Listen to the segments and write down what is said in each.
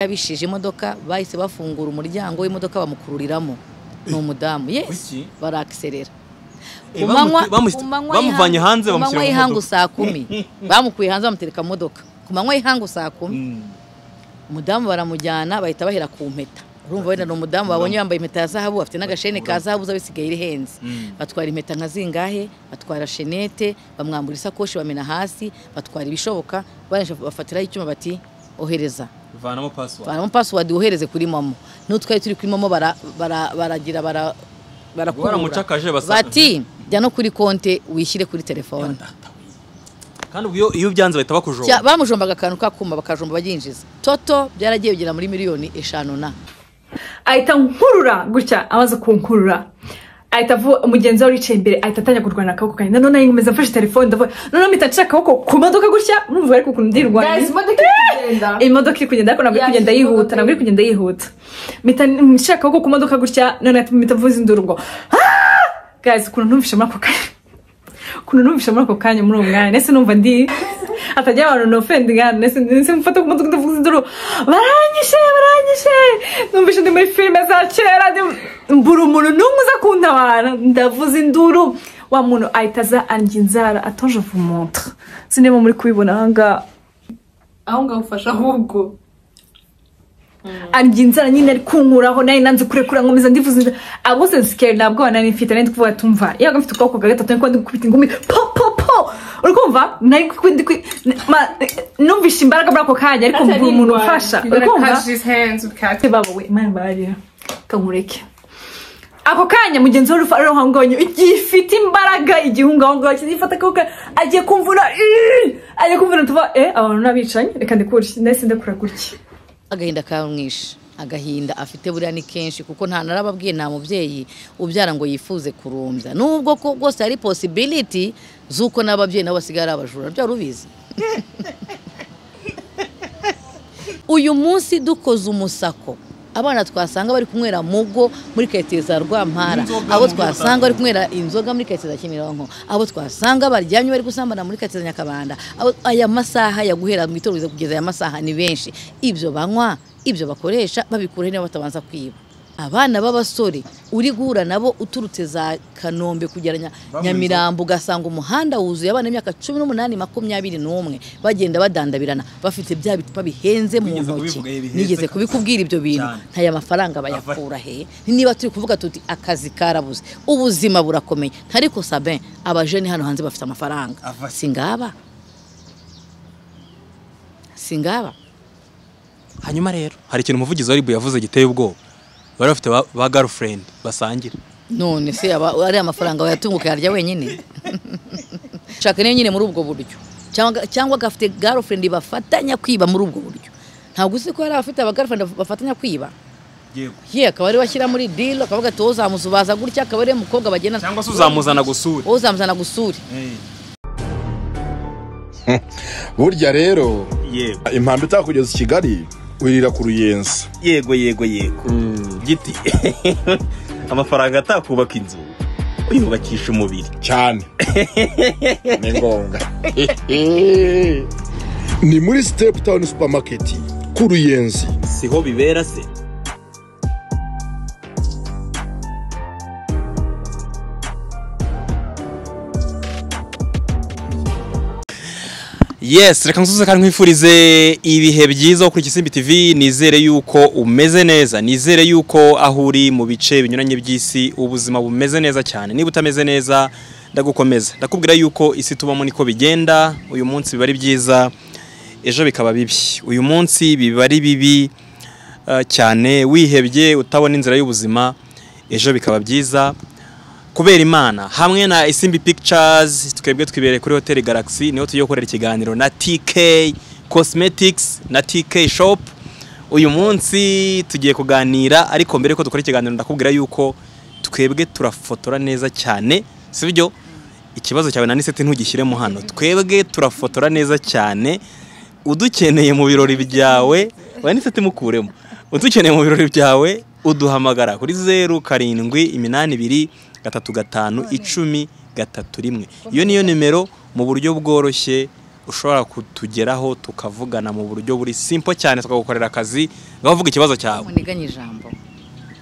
yabishije imodoka bahise bafungura umuryango w'imodoka bamukururiramo ni umudamu yesi Kuki? barakiserera Eh, bamuti- bamusi- bamuvanye hanze bamushyira mu ihangu modoka. saa kumi bamukuye hanze bamutereka mu modoka ku manywa y'ihangu saa kumi Mm. umudamu baramujyana bahita bahera ku mpeta urumva wenda ni umudamu babonye yambaye impeta ya zahabu afite n'agashene ka zahabu uza bisigaye irihenze Mm. batwara impeta nka zingahe batwara shenete bamwambura isakoshi bamena hasi batwara ibishoboka barangije bafatiraho icyuma bati ohereza vanamo password baramo password wohereze kuri momo n'utwari turi kuri momo bara- bara- baragira bara barakurura. Baramucakaje basa- bati jya no kuri konte wishyire kuri telefone kandi ubwo iyo- iyo byanze bahita Cya- bakujomba bamujombaga akantu kakuma bakajomba baryinjiza toto byaragiye bigera muri miliyoni eshanu na ahita nkurura gutya amaze kunkurura ahita avu- mugenzi we wicaye imbere ahita atangira kurwana akaboko kanjye nanone nari nkomeza mfashe telefone ndavuga noneho mpita nshaka akaboko ku modoka gutya urumva ariko ukuntu ndi rwanya Guys, imodoka iri kugenda. imodoka iri kugenda ariko ntabwo iri kugenda Yakira yihuta imodoka ntabwo iri kugenda yihuta mpita nshaka akaboko ku modoka gutya noneho ahita- mpita mvuza induru ngo "Ah!" guys ukuntu numvishe muri ako kanya ukuntu numvishe muri ako kanya muri uwo mwanya ndetse numva ndi hatajya abantu no ofendi ngana ndetse ndetse mfata ku modoka ndavuga induru baranyishe baranyishe numvishe ndi muri filime za kera ndi- mbura umuntu n'umwe uza kuntabara ndavuza induru wa muntu ahita aza anjya inzara atonje vumontre sinema muri kubibona ahangaha aho ngaho ufasha ahubwo anjye inzara nyine ari kunkuraho nayo nanze kurekura nkomeza ndivuze inzara abose sikeri ntabwo nari mfite nari ndi kuvuga tumva yabaga mfite ukuboko kwa gatatu niko ndi gukubita ingumi po po po uri kumva nari kwi- ndi kwi- ma- numvishe imbaraga muri ako kanya ariko mbura umuntu umfasha uri kumva ukumva ati babawe imana bararira kankureke ako kanya mugenzi we urufa aho ngaho gifite imbaraga igihunga aho ngaho kizifata akuka agiye kumvura "Ih!" agiye kumvura tuva eh abantu n'abicanye reka ndikure ndetse ndakura gutya agahinda kamwishe agahinda afite buriya ni kenshi kuko nta narababwiye nta mubyeyi ubyara ngo yifuze kurumbya nubwo ko rwose hari posibiliti z'uko n'ababyeyi nabo basigaye ari abajura byari ubizi uyu munsi dukoze umusako abana twasanga bari kunywera mugo muri karitsiye za rwampara Inzoga abo mu buryo twasanga bari kunywera inzoga muri karitsiye za kimironko abo twasanga baryamye bari gusambana muri karitsiye za nyakabanda Abo- aya masaha ya guhera mu itorero kugeza aya masaha ni benshi ibyo banywa ibyo bakoresha babikura niba batabanza kwiba abana b'abasore uri guhura nabo uturutse za kanombe kugera Nya- Banywa inzoga. nyamirambo Nyamirambo ugasanga umuhanda wuzuye abana b'imyaka cumi n'umunani makumyabiri n'umwe bagenda badandabirana bafite bya bicupa bihenze mu Wigeze ntoki kubivuga, bihenze nigeze kabisa. kubikubwira ibyo bintu Cyane. ntaya mafaranga bayakura he niba turi kuvuga tuti akazi karabuze ubuzima burakomeye ariko sabin abajeni hano hanze bafite amafaranga Ava- singaba singaba hanyuma rero hari ikintu umuvugizi wa ribu yavuze giteye ubwoba bari bafite ba- ba girlfriend basangira none se yaba ari amafaranga wayatunguka yarya wenyine shaka niyo nyine muri ubwo buryo cyangwa cyangwa agafite girlfriend bafatanya kwiba muri ubwo buryo ntabwo uzi ko hari abafite aba girlfriend bafatanya kwiba yego ye akaba ariwe ashyira muri deal akavuga ati wowe uzamusubaza gutya akaba ariwe mukobwa bagenda cyangwa se uzamuzana gusura wowe uzamuzana gusure burya rero yego impamba itakugeza i kigali wirira ku ruyenzi yego yego yego giti amafaranga atakubaka inzu uyubakisha umubiri cyane ni ngombwa ni muri sitepu tawuni supamaketi ku ruyenzi siho bibera se yes reka nsuze kandi nkwifurize ibihe byiza wo kuri Kisimbi TV nizere yuko umeze neza nizere yuko aho uri mu bice binyuranye by'isi ubuzima bumeze neza cyane niba utameze neza ndagukomeza ndakubwira yuko isi tubamo niko bigenda uyu munsi biba ari byiza ejo bikaba bibi uyu munsi biba ari bibi eh, cyane wihebye utabona inzira y'ubuzima ejo bikaba byiza kubera imana hamwe na isimbi pictures twebwe twibereye kuri hoteli galaxy niho tugiye gukorera ikiganiro na tk cosmetics na tk shop uyu munsi tugiye kuganira ariko mbere yuko dukora ikiganiro ndakubwira yuko twebwe turafotora neza cyane sibyo ikibazo cyawe naniseti ntugishyiremo hano twebwe turafotora neza cyane udukeneye mu birori byawe waniseti mukuremo udukeneye mu birori byawe uduhamagara kuri zeru karindwi iminani ibiri gatatu gatanu icumi gatatu rimwe iyo niyo nimero mu buryo bworoshye ushobora kutugeraho tukavugana mu buryo buri simple cyane tukagukorera akazi ngaho uvuga ikibazo cyawe muniganye ijambo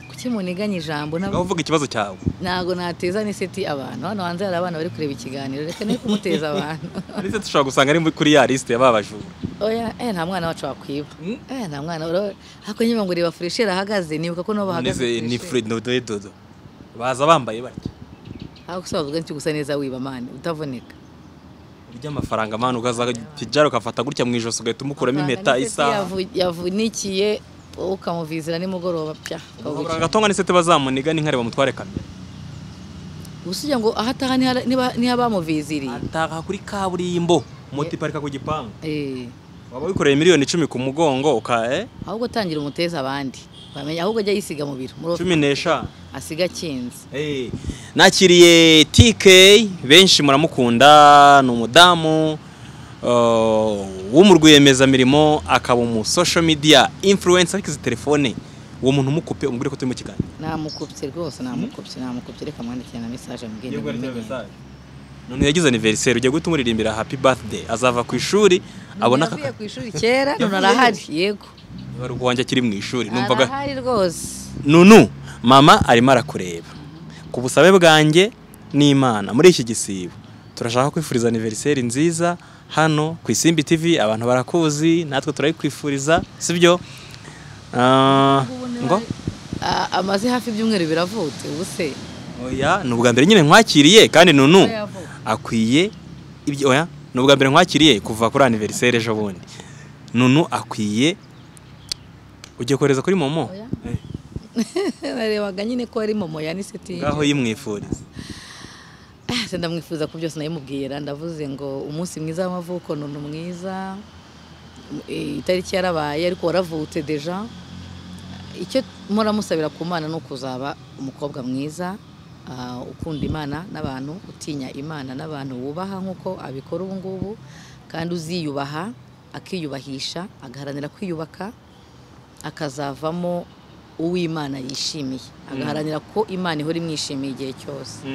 kuki muniganye ijambo ngaho nabo uvuga ikibazo cyawe ntago nateza n'iseti abantu hano hanze hari abana bari kureba ikiganiro reka ne kumuteza abantu ndetse dushobora gusanga ari kuri ya lisite y'ababajura oya eh nta mwana wacu wakwiba eh nta mwana ura hako nyuma ngo reba furesheri ahagaze nibuka ko nabo bahagaze neze ni furesheri. Fred Dodo Dodo baza bambaye batya aho gusa bavuga nicyo gusa neza wiba mani utavuneka urya amafaranga mani ukaza pijara ukafata gutya mu ijosi ugahita umukuramo impeta Amafaranga ni seti isaha yavu- yavunikiye wowe ukamuvizira nimugoroba pya Amafaranga agatongwa n'isete bazamuniga n'inkare bamutware kamera gusa ugira ngo aha ataha niha- niba- niho abamuviziriye ataha kuri kaburimbo moto iparika ku gipangu Eh, waba wikoreye miliyoni icumi ku mugongo uka eh, ahubwo tangira umuteza abandi bamenya ahubwo ajya yisiga mu biro muri cumi n'eshanu asiga akinze Eh, nakiriye TK benshi muramukunda ni umudamu uh, wo mu rwiyemezamirimo akaba umu social media influencer ariko izi telefone uwo muntu umukupe umubwire ko turi mu kiganiro namukupye rwose namukupye namukupye reka mwandikire na mesaje mubwenge mubimenye. none yagize anniversaire ugiye guhita umuririmbira happy birthday azava ku ishuri abona None yavuye ku ishuri kera none arahari yego akabarwa wanjye akiri mu ishuri numvaga arahari rwose nunu mama arimo arakureba ku busabe bwanjye n'imana muri iki gisibo turashaka kwifuriza aniveriseri nziza hano ku isimbi tv abantu barakuzi natwe turayikwifuriza sibyo Ah, ngo A- amaze hafi ibyumweru biravutse ubu se oya ni ubwa mbere nyine nkwakiriye kandi nunu Oya, akwiye ibyo oya ni ubwa mbere nkwakiriye kuva kuri aniveriseri ejo bundi nunu akwiye ugiye kohereza kuri momo Oya. Eh, narebaga nyine ko ari momo ya niseti ngaho yimwifuriza Ah, se ndamwifuza ko byose nayimubwiye ra ndavuze ngo umunsi mwiza w'amavuko none mwiza Eh, itariki yarabaye ariko waravutse deja icyo mpora musabira ku mana ni ukuzaba umukobwa mwiza ah, ukunda imana n'abantu utinya imana n'abantu wubaha nk'uko abikora ubu ngubu kandi uziyubaha akiyubahisha agaharanira kwiyubaka akazavamo uw'imana yishimiye agaharanira ko imana ihora imwishimiye igihe cyose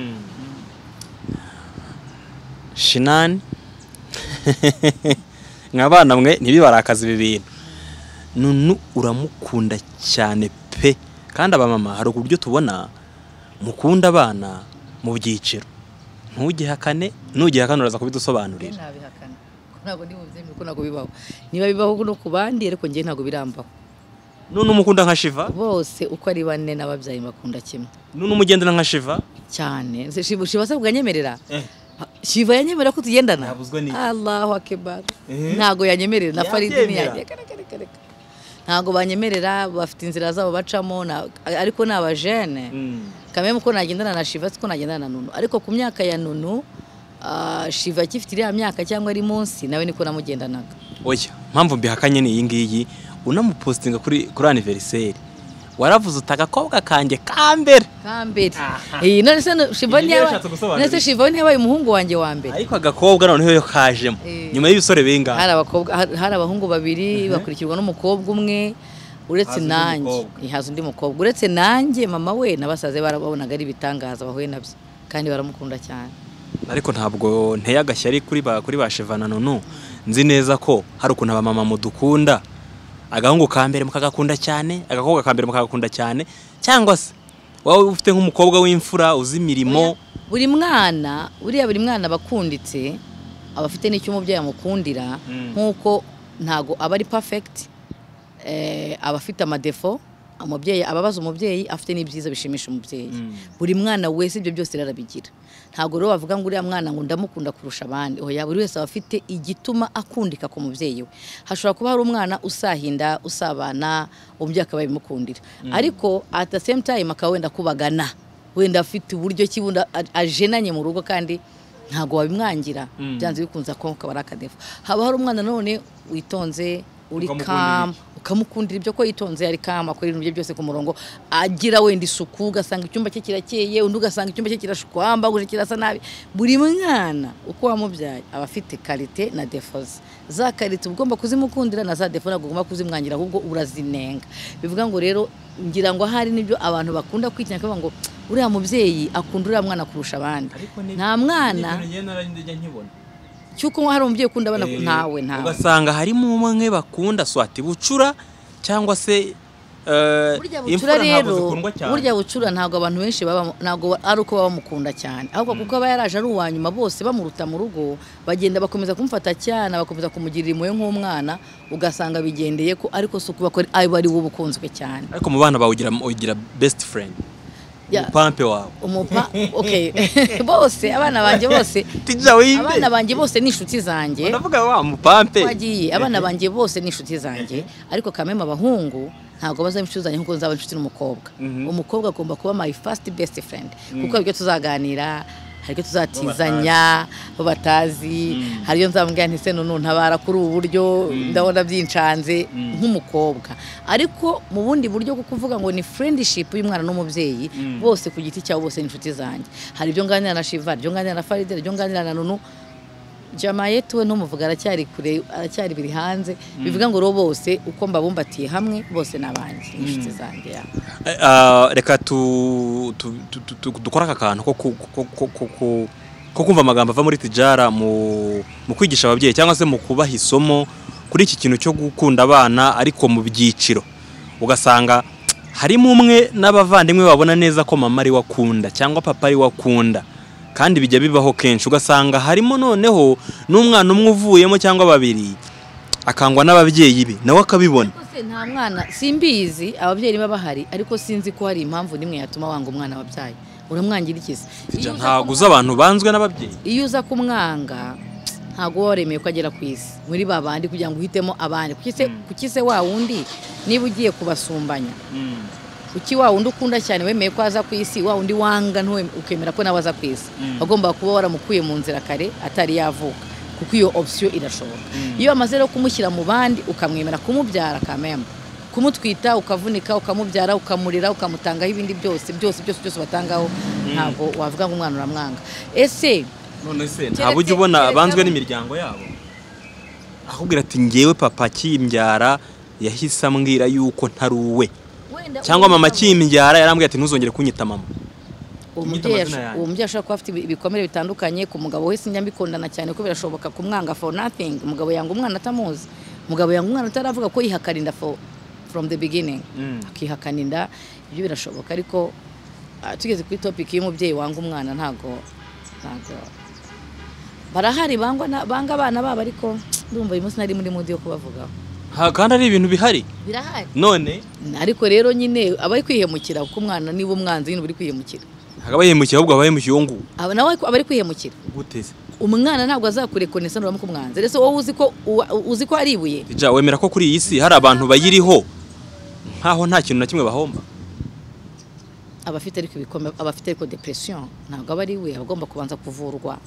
shinani mwa bana mwe ntibibarakaze ibi bintu nunu uramukunda cyane pe kandi abamama hari uburyo tubona mukunda abana mu byiciro ntugihakane nugihakane uraza kubidusobanurira nabihakana ko ntabwo ndi mubyemere ko ntabwo bibaho niba bibaho no ku bandi ariko njye ntabwo birambaho nunu umukunda nka shiva bose uko ari bane n'ababyaye bakunda kimwe nunu umugendana nka shiva cyane Nse- shiva shiva se bwanyemerera shiva yanyemerera ko tugendana Nabuzwa n'iki? allahu akibar Eh. ntabwo yanyemerera na faridi Yabyemera. ntiyajye Reka, reka, reka, reka. ntabwo banyemerera bafite inzira zabo bacamo na- ariko ni abajene kamwe uko nagendana na shiva siko nagendana na nunu ariko ku myaka ya nunu ah, shiva akifite iriya myaka cyangwa ari munsi nawe niko namugendanaga oya mpamvu mbihakanye ni iyi ngiyi unamupositinga kuri kuri aniveriseri waravuze uti agakobwa kanjye ka mbere kambere iyi none se no- shiva Iyi niyo ntiyabaye yashatse gusobanura none se shiva ntiyabaye umuhungu wanjye wa mbere ariko agakobwa noneho yo kajemo Eh. nyuma y'ibisore bingana hari abakobwa har- hari abahungu babiri bakurikirwa n'umukobwa umwe uretse Haza undi nanjye mukobwa. Eh, haza undi mukobwa uretse nanjye mama we n'abasaza be barababonaga ari ibitangaza bahuye nabyo kandi baramukunda cyane ariko ntabwo nteye agashyari kuri ba kuri ba shevana nunu nzi neza ko hari ukuntu abamama mudukunda agahungu ka mbere mukagakunda cyane agakobwa ka mbere mukagakunda cyane cyangwa se wowe ufite nk'umukobwa w'imfura uzi imirimo buri mwana buriya buri mwana aba akunditse aba afite n'icyo umubyeyi amukundira nk'uko ntago aba ari perfect eh, aba afite amadefo umubyeyi aba abaza umubyeyi afite n'ibyiza bishimisha umubyeyi buri mwana wese ibyo byose rero arabigira ntabwo rero bavuga ngo uriya mwana ngo ndamukunda kurusha abandi oya buri wese aba afite igituma akundika ku mubyeyi we hashobora kuba hari umwana usahinda usabana umubyeyi akaba yabimukundira ariko at the same time akaba wenda akubagana wenda afite uburyo ki wenda a- ajenanye mu rugo kandi ntabwo wabimwangira byanze bikunze ko kaba ari akadefu haba hari umwana none witonze uri kama ukamukundira ibyo ko yitonze ari kama akora ibintu bye byose ku murongo agira wenda isuku ugasanga icyumba cye kirakeye undi ugasanga icyumba cye kirashukwamba guje kirasa nabi buri mwana uko wamubyaye aba afite karite na defo ze za karite uba ugomba kuzimukundira na za defo ntabwo ugomba kuzimwangira ahubwo urazinenga bivuga ngo rero ngira ngo ahari n'ibyo abantu bakunda kwitinya kuvuga ngo uriya mubyeyi akunda uriya mwana kurusha abandi nta mwana njye nkibona cy'uko hari umubyeyi ukunda abana ntawe ntawe ugasanga harimo umwe bakunda swati bucura cyangwa se eh, burya bucura imfura ntabwo rero zikundwa cyane burya bucura ntabwo abantu benshi baba ntabwo ari uko bamukunda cyane ahubwo kuko aba yaraje ari uwa nyuma bose bamuruta mu rugo bagenda bakomeza kumufata cyane bakomeza kumugirira impuhwe nk'umwana ugasanga bigendeye ko ariko si ukuba ko aba ari we ubukunzwe cyane ariko mu bana bawe ugira ugira best friend Ya- umupampe wawe umupa okay bose abana banjye bose tija abana wibe banjye bose ni inshuti zanjye ndavuga wa mupampe twagiye abana banjye bose ni inshuti zanjye ariko kameme abahungu ntabwo bazaba inshuti zanjye nkuko nzaba inshuti n'umukobwa umukobwa agomba kuba my first best friend kuko hari ibyo tuzaganira hari ibyo tuzatizanya bo batazi hari ibyo nzamubwira nti se none ntabara kuri ubu buryo ndabona byincanze nk'umukobwa ariko mu bundi buryo kuko uvuga ngo ni friendship y'umwana n'umubyeyi bose ku giti cyabo bose ni inshuti zanjye hari ibyo nganira na Shiva ibyo nganira na Faride ibyo nganira na Nunu jamayetu we ntumuvuga aracyari kure aracyari biri hanze bivuga ngo rero bose uko mbabumbatiye hamwe bose ni abanjye ni inshuti zanjye ya. Eh, ah, reka tu tu- tu- tu- tu- dukore aka kantu ko ku- ko- ko- ko- ko- ko kumva amagambo ava muri tijara mu mu kwigisha ababyeyi cyangwa se mu kubaha isomo kuri iki kintu cyo gukunda abana ariko mu byiciro ugasanga harimo umwe n'abavandimwe babona neza ko mama ari wakunda cyangwa papa ari wakunda kandi bijya bibaho kenshi ugasanga harimo noneho n'umwana umwe uvuyemo cyangwa babiri akangwa n'ababyeyi be nawe akabibona Ariko se nta mwana simbizi ababyeyi niba bahari ariko sinzi ko hari impamvu nimwe yatuma wanga umwana wabyaye uramwangira iki se Iyo uza ntabwo ku- uzi abantu banzwe n'ababyeyi iyo uza kumwanga ntabwo uba waremeye ko agera ku isi muri ba bandi kugira ngo uhitemo abandi kuki se- kuki se wa wundi niba ugiye kubasumbanya kuki wa wundi ukunda cyane wemeye ko aza ku isi wa wundi wanga ntuwe- ukemera ko nawe aza ku isi wagomba kuba waramukuye mu nzira kare atari yavuka kuko iyo opsiyo irashoboka iyo wamaze rero kumushyira mu bandi ukamwemera kumubyara kamemba kumutwita ukavunika ukamubyara ukamurira ukamutangaho ibindi byose byose byose byose batangaho ntabwo wavuga ngo umwana uramwanga ese none se Keretse- ntabwo ujya ubona keretse- banzwe n'imiryango yabo ahubwira ati ngewe papa akimbyara yahise ambwira yuko ntari uwe wenda cyangwa uwo mama mugabo- akimbyara yarambwira ati ntuzongere kunyita mama uwo Nyita mubyeyi amazina yanjye. ash- uwo mubyeyi ashobora kuba afite ibi- ibikomere bitandukanye ku mugabo we sinjya mbikundana cyane ko birashoboka kumwanga for nothing umugabo yanga umwana atamuzi umugabo yanga umwana ataravuga ko yihakarinda for from the beginning akihakana inda ibyo birashoboka ariko ah, tugeze kuri topic y'umubyeyi wanga umwana ntago ntago barahari bangwa na- banga abana babo ariko ndumva uyu munsi nari muri mudi yo kubavugaho Ha, kandi ari ibintu bihari birahari none ariko rero nyine abari kwihemukira kuko umwana niba umwanzi nyine uba uri kwihemukira ntabwo aba yimukiye ahubwo aba yimukiye uwo nguwo aba nawe aba ari kwihemukira guteze umwana ntabwo azakurekonesa nuramuka umwanzi rero wowe uzi ko uwa- uzi ko ari ibuye tija wemera ko kuri iyi si hari abantu bayiriho nkaho nta kintu na kimwe bahomba abafite ariko ibikombe abafite ariko depression ntabwo aba ari ibuye aba agomba kubanza kuvurwa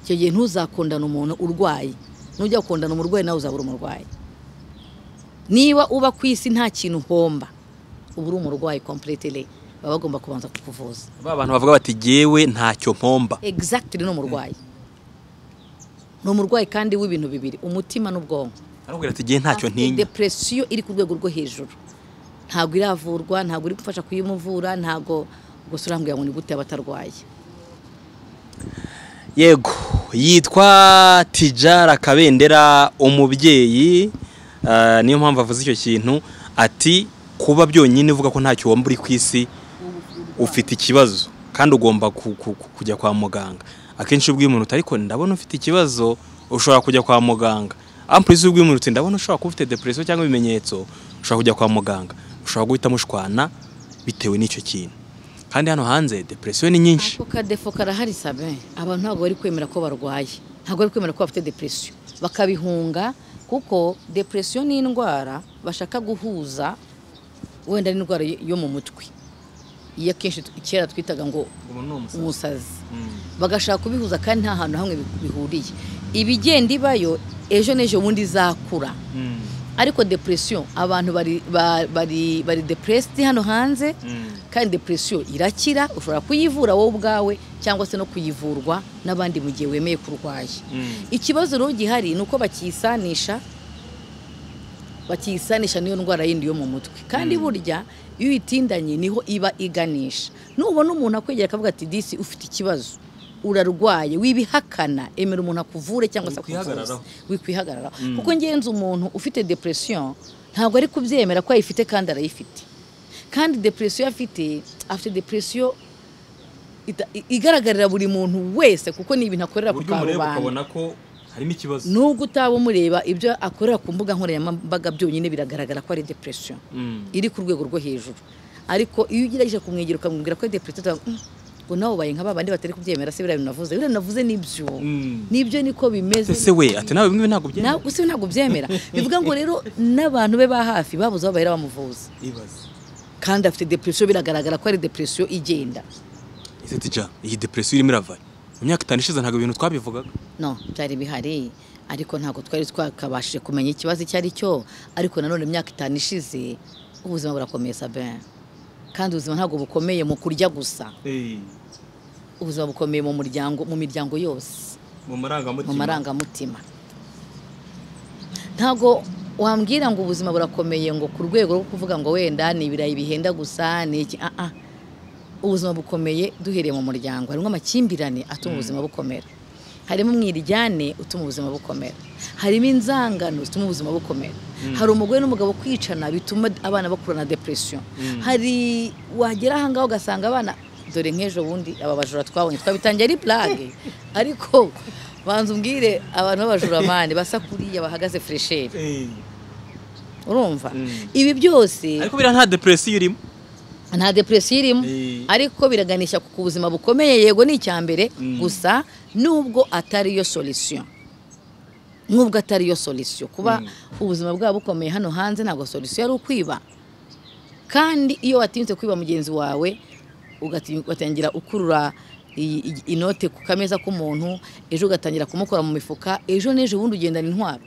icyo gihe ntuzakundana umuntu urwaye nujya gukundana umurwayi nawe uzaba uri umurwayi niba uba ku isi nta kintu uhomba uba uri umurwayi completely baba bagomba kubanza kukuvuza ba bantu bavuga bati gewe ntacyo mpomba exactly ni umurwayi ni umurwayi kandi w'ibintu bibiri umutima n'ubwonko arambwira ati gewe ntacyo afite ntinya depresiyo iri ku rwego rwo hejuru ntabwo iravurwa ntabwo iri gufasha kuyimuvura ntabwo gusa urambwira ngo ni gute yaba atarwaye yego yitwa tijara kabendera umubyeyi eh, niyo mpamvu avuze icyo kintu ati kuba byonyine uvuga ko ntacyo wumva uri ku isi ufite ikibazo kandi ugomba ku- ku- ku- kujya kwa muganga akenshi ubw'imuntu ariko ndabona ufite ikibazo ushobora kujya kwa muganga ampurize ubw'imuntu uti ndabona ushobora kuba ufite depresiyo cyangwa ibimenyetso ushobora kujya kwa muganga ushobora guhita mushwana bitewe n'icyo kintu kandi hano hanze depresiyo ni nyinshi ako kadefo karahari sabe abantu ntabwo bari kwemera ko barwaye ntabwo bari kwemera ko bafite depresiyo bakabihunga kuko depresiyo ni indwara bashaka guhuza wenda n'indwara yo mu mutwe iyo akenshi tu- kera twitaga ngo umusazi bagashaka kubihuza kandi nta hantu hamwe bi- bihuriye ibigenda ibayo ejo n'ejo bundi izakura ariko depresiyo abantu bari ba- bari bari depressed hano hanze kandi depresiyo irakira ushobora kuyivura wowe ubwawe cyangwa se no kuyivurwa n'abandi mu gihe wemeye kurwaye ikibazo rero gihari ni uko bakisanisha bakisanisha n'iyo ndwara yindi yo mu mutwe kandi burya iyo uyitindanye niho iba iganisha nubona umuntu akwegera akavuga ati disi ufite ikibazo urarwaye wibihakana emera umuntu akuvure cyangwa se Wikwihagararaho. akuvuze wikwihagararaho kuko ngenzi umuntu ufite depression ntabwo ari kubyemera ko ayifite kandi arayifite kandi depression afite afite depression ita- i- igaragarira buri muntu wese kuko ni ibintu akorera ku uburyo umureba karubanda ukabona ko harimo ikibazo nubwo utaba umureba ibyo akorera ku mbuga nkoranyambaga byonyine biragaragara ko ari depression Mm. iri ku rwego rwo hejuru ariko iyo ugerageje kumwegera ukamubwira ko ari depression utanga, "Mm, ngo nawe ubaye nka babandi batari kubyemera se biriya binavuze biriya binavuze nibyo Mm. nibyo niko bimeze ese we ati nawe bimwe ntabwo nawe byemera gusa ntabwo byemera bivuga ngo rero n'abantu be ba hafi babuze aho bahera bamuvuza ibaze kandi afite depression biragaragara ko ari depression igenda ese tija iyi depresiyo irimo irava mu myaka itanu ishize ntabwo ibintu twabivugaga no byari bihari ariko ntabwo twari twakabashije kumenya ikibazo icyo ari cyo ariko nanone imyaka itanu ishize ubuzima burakomeye sabe kandi ubuzima ntabwo bukomeye mu kurya gusa ubuzima bukomeye mu muryango mu miryango yose mu marangamutima mu marangamutima ntabwo wambwira ngo ubuzima burakomeye ngo ku rwego rwo kuvuga ngo wenda ni ibirayi bihenda gusa ni iki ah ah ubuzima bukomeye duhereye mu muryango harimo amakimbirane atuma ubuzima bukomera harimo umwiryane utuma ubuzima bukomera harimo inzangano zituma ubuzima bukomera hari umugore n'umugabo kwicana bituma abana bakurana depression hari wagera ahangaha ugasanga abana dore nk'ejo bundi aba bajura twabonye twabitangiye ari plage ariko banza umbwire abantu b'abajuramani basa kuriya bahagaze fresheri urumva ibi byose ariko biriya nta depresiyo irimo nta depresiyo irimo Eh. ariko biraganisha ku buzima bukomeye yego ni icyambere gusa nubwo atari yo solisiyo nubwo atari yo solisiyo kuba ubuzima bwabo bukomeye hano hanze ntabwo solisiyo ari ukwiba kandi iyo watinyutse kwiba mugenzi wawe ugati- ugatangira ukurura iyi- iyi- inote ku kameza k'umuntu ejo ugatangira kumukora mu mifuka ejo n'ejo bundi ugendana intwaro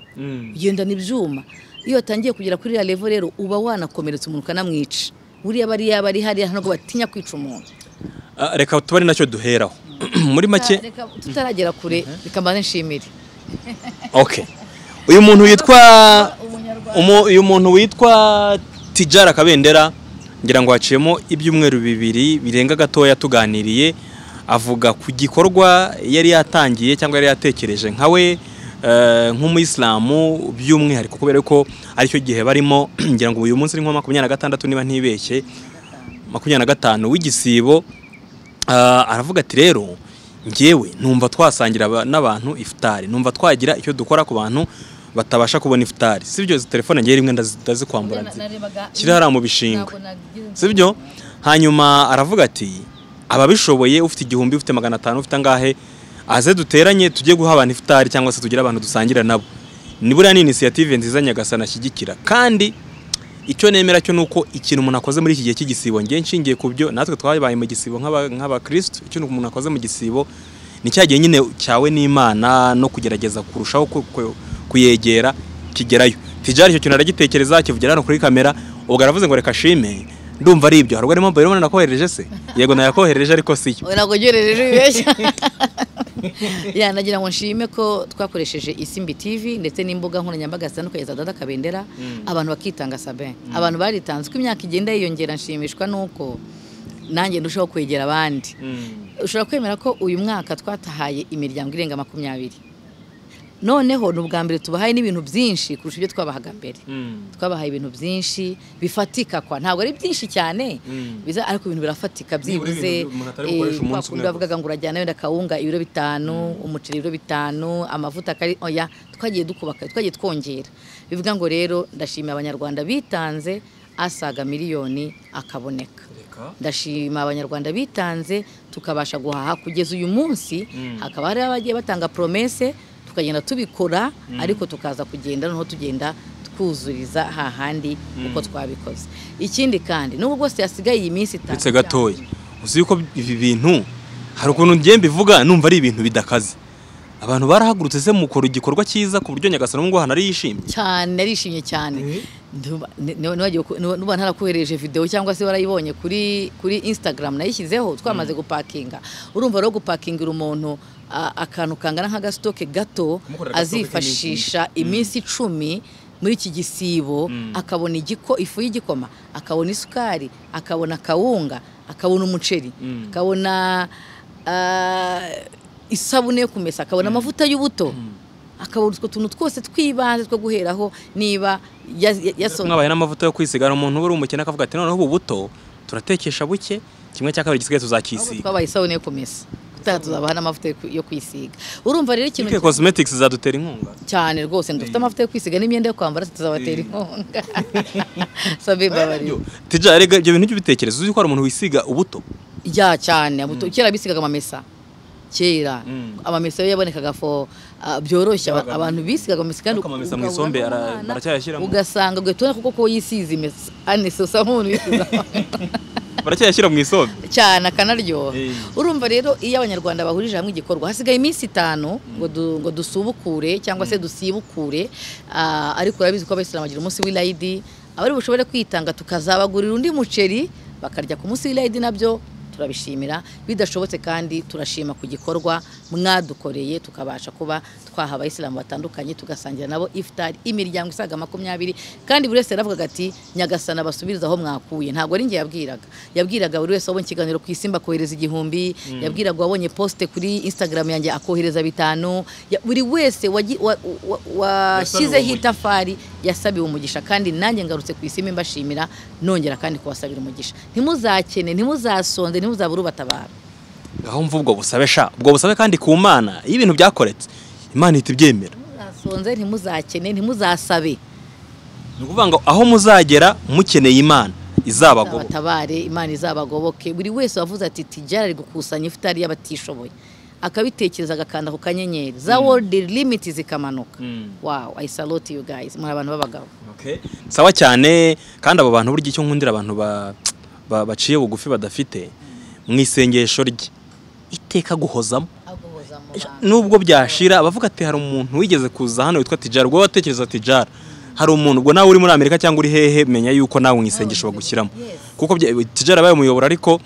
ugendana ibyuma iyo watangiye kugera kuri iriya levo rero uba wanakomeretsa umuntu ukanamwica buriya bariya bari hariya ntabwo batinya kwica umuntu Ah, reka tuba ari nacyo duheraho muri make Reka tutaragera kure reka mbanze nshimire okay uyu muntu witwa umu- uyu muntu witwa tijara kabendera ngira ngo haciyemo ibyumweru bibiri birenga gatoya tuganiriye avuga ku gikorwa yari yatangiye cyangwa yari yatekereje nka we eh, nk'umuyisilamu by'umwihariko kubera ko aricyo gihe barimo ngira ngo uyu munsi ni nko makumyabiri na gatandatu niba ntibeshye makumyabiri na gatanu w'igisibo Ah, aravuga ati rero ngewe numva twasangira aba- n'abantu ifutari numva twagira icyo dukora ku bantu batabasha kubona ifutari si byo izi telefone ngewe rimwe ndazi- ndazikwambura nzi- kiri hariya mu bishingwe si byo hanyuma aravuga ati ababishoboye ufite igihumbi ufite magana atanu ufite angahe aze duteranye tujye guha abantu ifutari cyangwa se tugire abantu dusangira nabo ni buriya ni inisiyative nziza nyagasana ashyigikira kandi icyo nemera cyo ni uko ikintu umuntu akoze muri iki gihe cy'igisibo ngiye nshingiye ku byo natwe twabaye mu gisibo nk'aba- nk'abakirisitu icyo umuntu akoze mu gisibo ni cya gihe nyine cyawe n'imana no kugerageza kurushaho ku- ku- kuyegera kigerayo tijari icyo kintu aragitekereza kivugira hano kuri kamera ubwo aravuze ngo reka shime ndumva ari ibyo haruguru mobile money nakohereje se yego nayakohereje ariko si yo Oya, ntabwo ugerereje wibeshya ya nagira ngo nshime ko twakoresheje isimbi tv ndetse n'imbuga nkoranyambaga zitandukanye za dada kabendera abantu bakitanga sabe abantu baritanze uko imyaka igenda yiyongera nshimishwa n'uko nanjye ndushaho kwegera abandi ushobora kwemera ko uyu mwaka twatahaye imiryango irenga makumyabiri noneho ni ubwa mbere tubahaye n'ibintu byinshi kurusha ibyo twabahaga mbere twabahaye ibintu byinshi bifatika kwa ntabwo ari byinshi cyane biza ariko ibintu birafatika Nibura ibintu byibuze umuntu atari bukoresha eh, umunsi kwa umwe kundi bavugaga ngo urajyana wenda kawunga ibiro bitanu umuceri ibiro bitanu amavuta akari oya twagiye dukubaka twagiye twongera bivuga ngo rero ndashimira abanyarwanda bitanze asaga miliyoni akaboneka ndashima abanyarwanda bitanze tukabasha guhaha kugeza uyu munsi hakaba hari abagiye batanga promese tukagenda tubikora ariko tukaza kugenda noneho tugenda twuzuriza hahandi uko twabikoze ikindi kandi n'ubu bwose hasigaye iyi minsi itanu uretse gatoya uzi yuko ibi bintu hari ukuntu ngiye mbivuga numva ari ibintu bidakaze abantu barahagurutse se mukora igikorwa cyiza ku buryo nyagasana ubu ngubu hanari yishimye cyane arishimye cyane Nduba- ni- ni- niwagiwe ku- nu- nuba ntarakohereje video cyangwa se warayibonye kuri kuri instagram nayishyizeho twamaze gupakinga urumva rero gupakingira umuntu a- akantu kangana nk'agasitoke gato Kumukorera agastoke azifashisha iminsi icumi muri iki gisibo akabona igiko ifu y'igikoma akabona isukari akabona kawunga akabona umuceri akabona ah, isabune yo kumesa akabona amavuta y'ubuto akabona utwo tuntu twose tw'ibanze two guheraho niba yas- yasomye mwabaye n'amavuta yo kwisigara umuntu uba uri umukene akavuga ati noneho ubu buto turatekesha buke kimwe cya kabiri gisigaye ahubwo tuzakisiga twabaye isabune yo kumesa gutaha tuzabaha n'amavuta yo ku- yo kwisiga urumva rero ikintu Ike cosmetics zadutera inkunga cyane rwose dufite amavuta yo kwisiga n'imyenda yo kwambara tuzabatera inkunga sabe mbabarira tija erega ibyo bintu by'ibitekerezo uzi ko hari umuntu wisiga ubuto ya cyane abuto- kera bisigaga amamesa kera Mm. amamesa yo yabonekaga fo ah, byoroshye aba- Yabaga- abantu bisigaga amamesa kandi Ariko amamesa mu ugahura isombe ara- n'umwana, baracyayashyiramo? ugasanga gwe tubona kuko ko yisize imesa anese usa nk'umuntu wisize baracyayashyira mu isombe cyane akanaryoha Eh. urumva rero iyo abanyarwanda bahurije hamwe igikorwa hasigaye iminsi itanu ngo du- ngo dusubukure cyangwa se dusibukure Ah, ariko urabizi ko abayisilamu bagira umunsi w'irayidi abari bushobore kwitanga tukazabagurira undi muceri bakarya ku munsi w'irayidi nabyo turabishimira bidashobotse kandi turashima ku gikorwa mwadukoreye tukabasha kuba twaha abayisilamu batandukanye tugasangira nabo ifutari imiryango isaga makumyabiri kandi buri wese yaravugaga ati nyagasana basubiriza aho mwakuye ntabwo ari njye yabwiraga yabwiraga buri wese wabonye ikiganiro ku isi mbakohereza igihumbi yabwiraga wabonye poste kuri instagram yanjye akohereza bitanu Ya- buri wese wagi- wa- wa- washyizeho umugisha. itafari yasabiwe umugisha kandi nanjye ngarutse ku isi mbashimira nongera kandi kubasabira umugisha ntimuzakene ntimuzasonze ntimuzabure ubatabara aho mva ubwo busabe sha ubwo busabe kandi ku mana iyo ibintu byakoretse imana ihita ibyemera ntimuzasonze ntimuzakene ntimuzasabe ni ukuvuga ngo aho muzagera mukeneye imana izabagoboka abatabare imana izabagoboke buri wese wavuze ati tijara ari gukusanya ifutari y'abatishoboye akabitekereza agakanda ku kanyenyeri za world limit zikamanuka Mm. wow i salute you guys muri abantu b'abagabo Okay. sawa cyane kandi abo bantu burya icyo nkundira abantu ba- ba- baciye bugufi badafite mu isengesho rye iteka guhozamo aguhoza mu nubwo byashira abavuga ati hari umuntu wigeze kuza hano witwa tijara ubwo watekereza tijara hari umuntu ubwo nawe uri muri amerika cyangwa uri hehe menya yuko nawe mu isengesho bagushyiramo kuko bya- tijara abaye umuyoboro ariko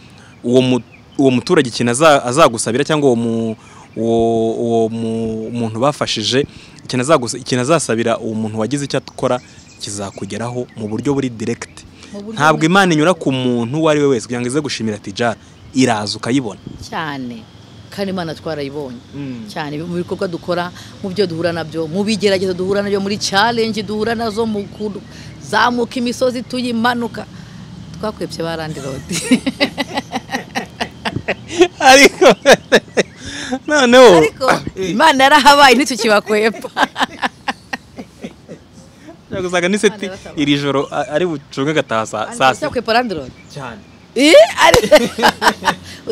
uwo mu- uwo muturage ikintu aza- azagusabira cyangwa uwo mu- uwo- uwo mu- muntu bafashije ikintu azagusa- ikintu azasabira uwo muntu wagize icyo akora kizakugeraho mu buryo buri direkiti ntabwo imana inyura ku muntu uwo ari we wese kugira ngo ize gushimira tijara iraza ukayibona cyane kandi imana twarayibonye cyane mu bikorwa dukora mu byo duhura nabyo mu bigeragezo duhura nabyo muri challenge duhura nazo mu kuzamuka imisozi tuyimanuka twakwebye ba randirodi ariko noneho ariko imana yarahabaye ntitukibakwepfa yaguzaga n'iseti iri joro a- ari bucunge agataha saa- saa sita kwepfa randirodi cyane Eh, ari-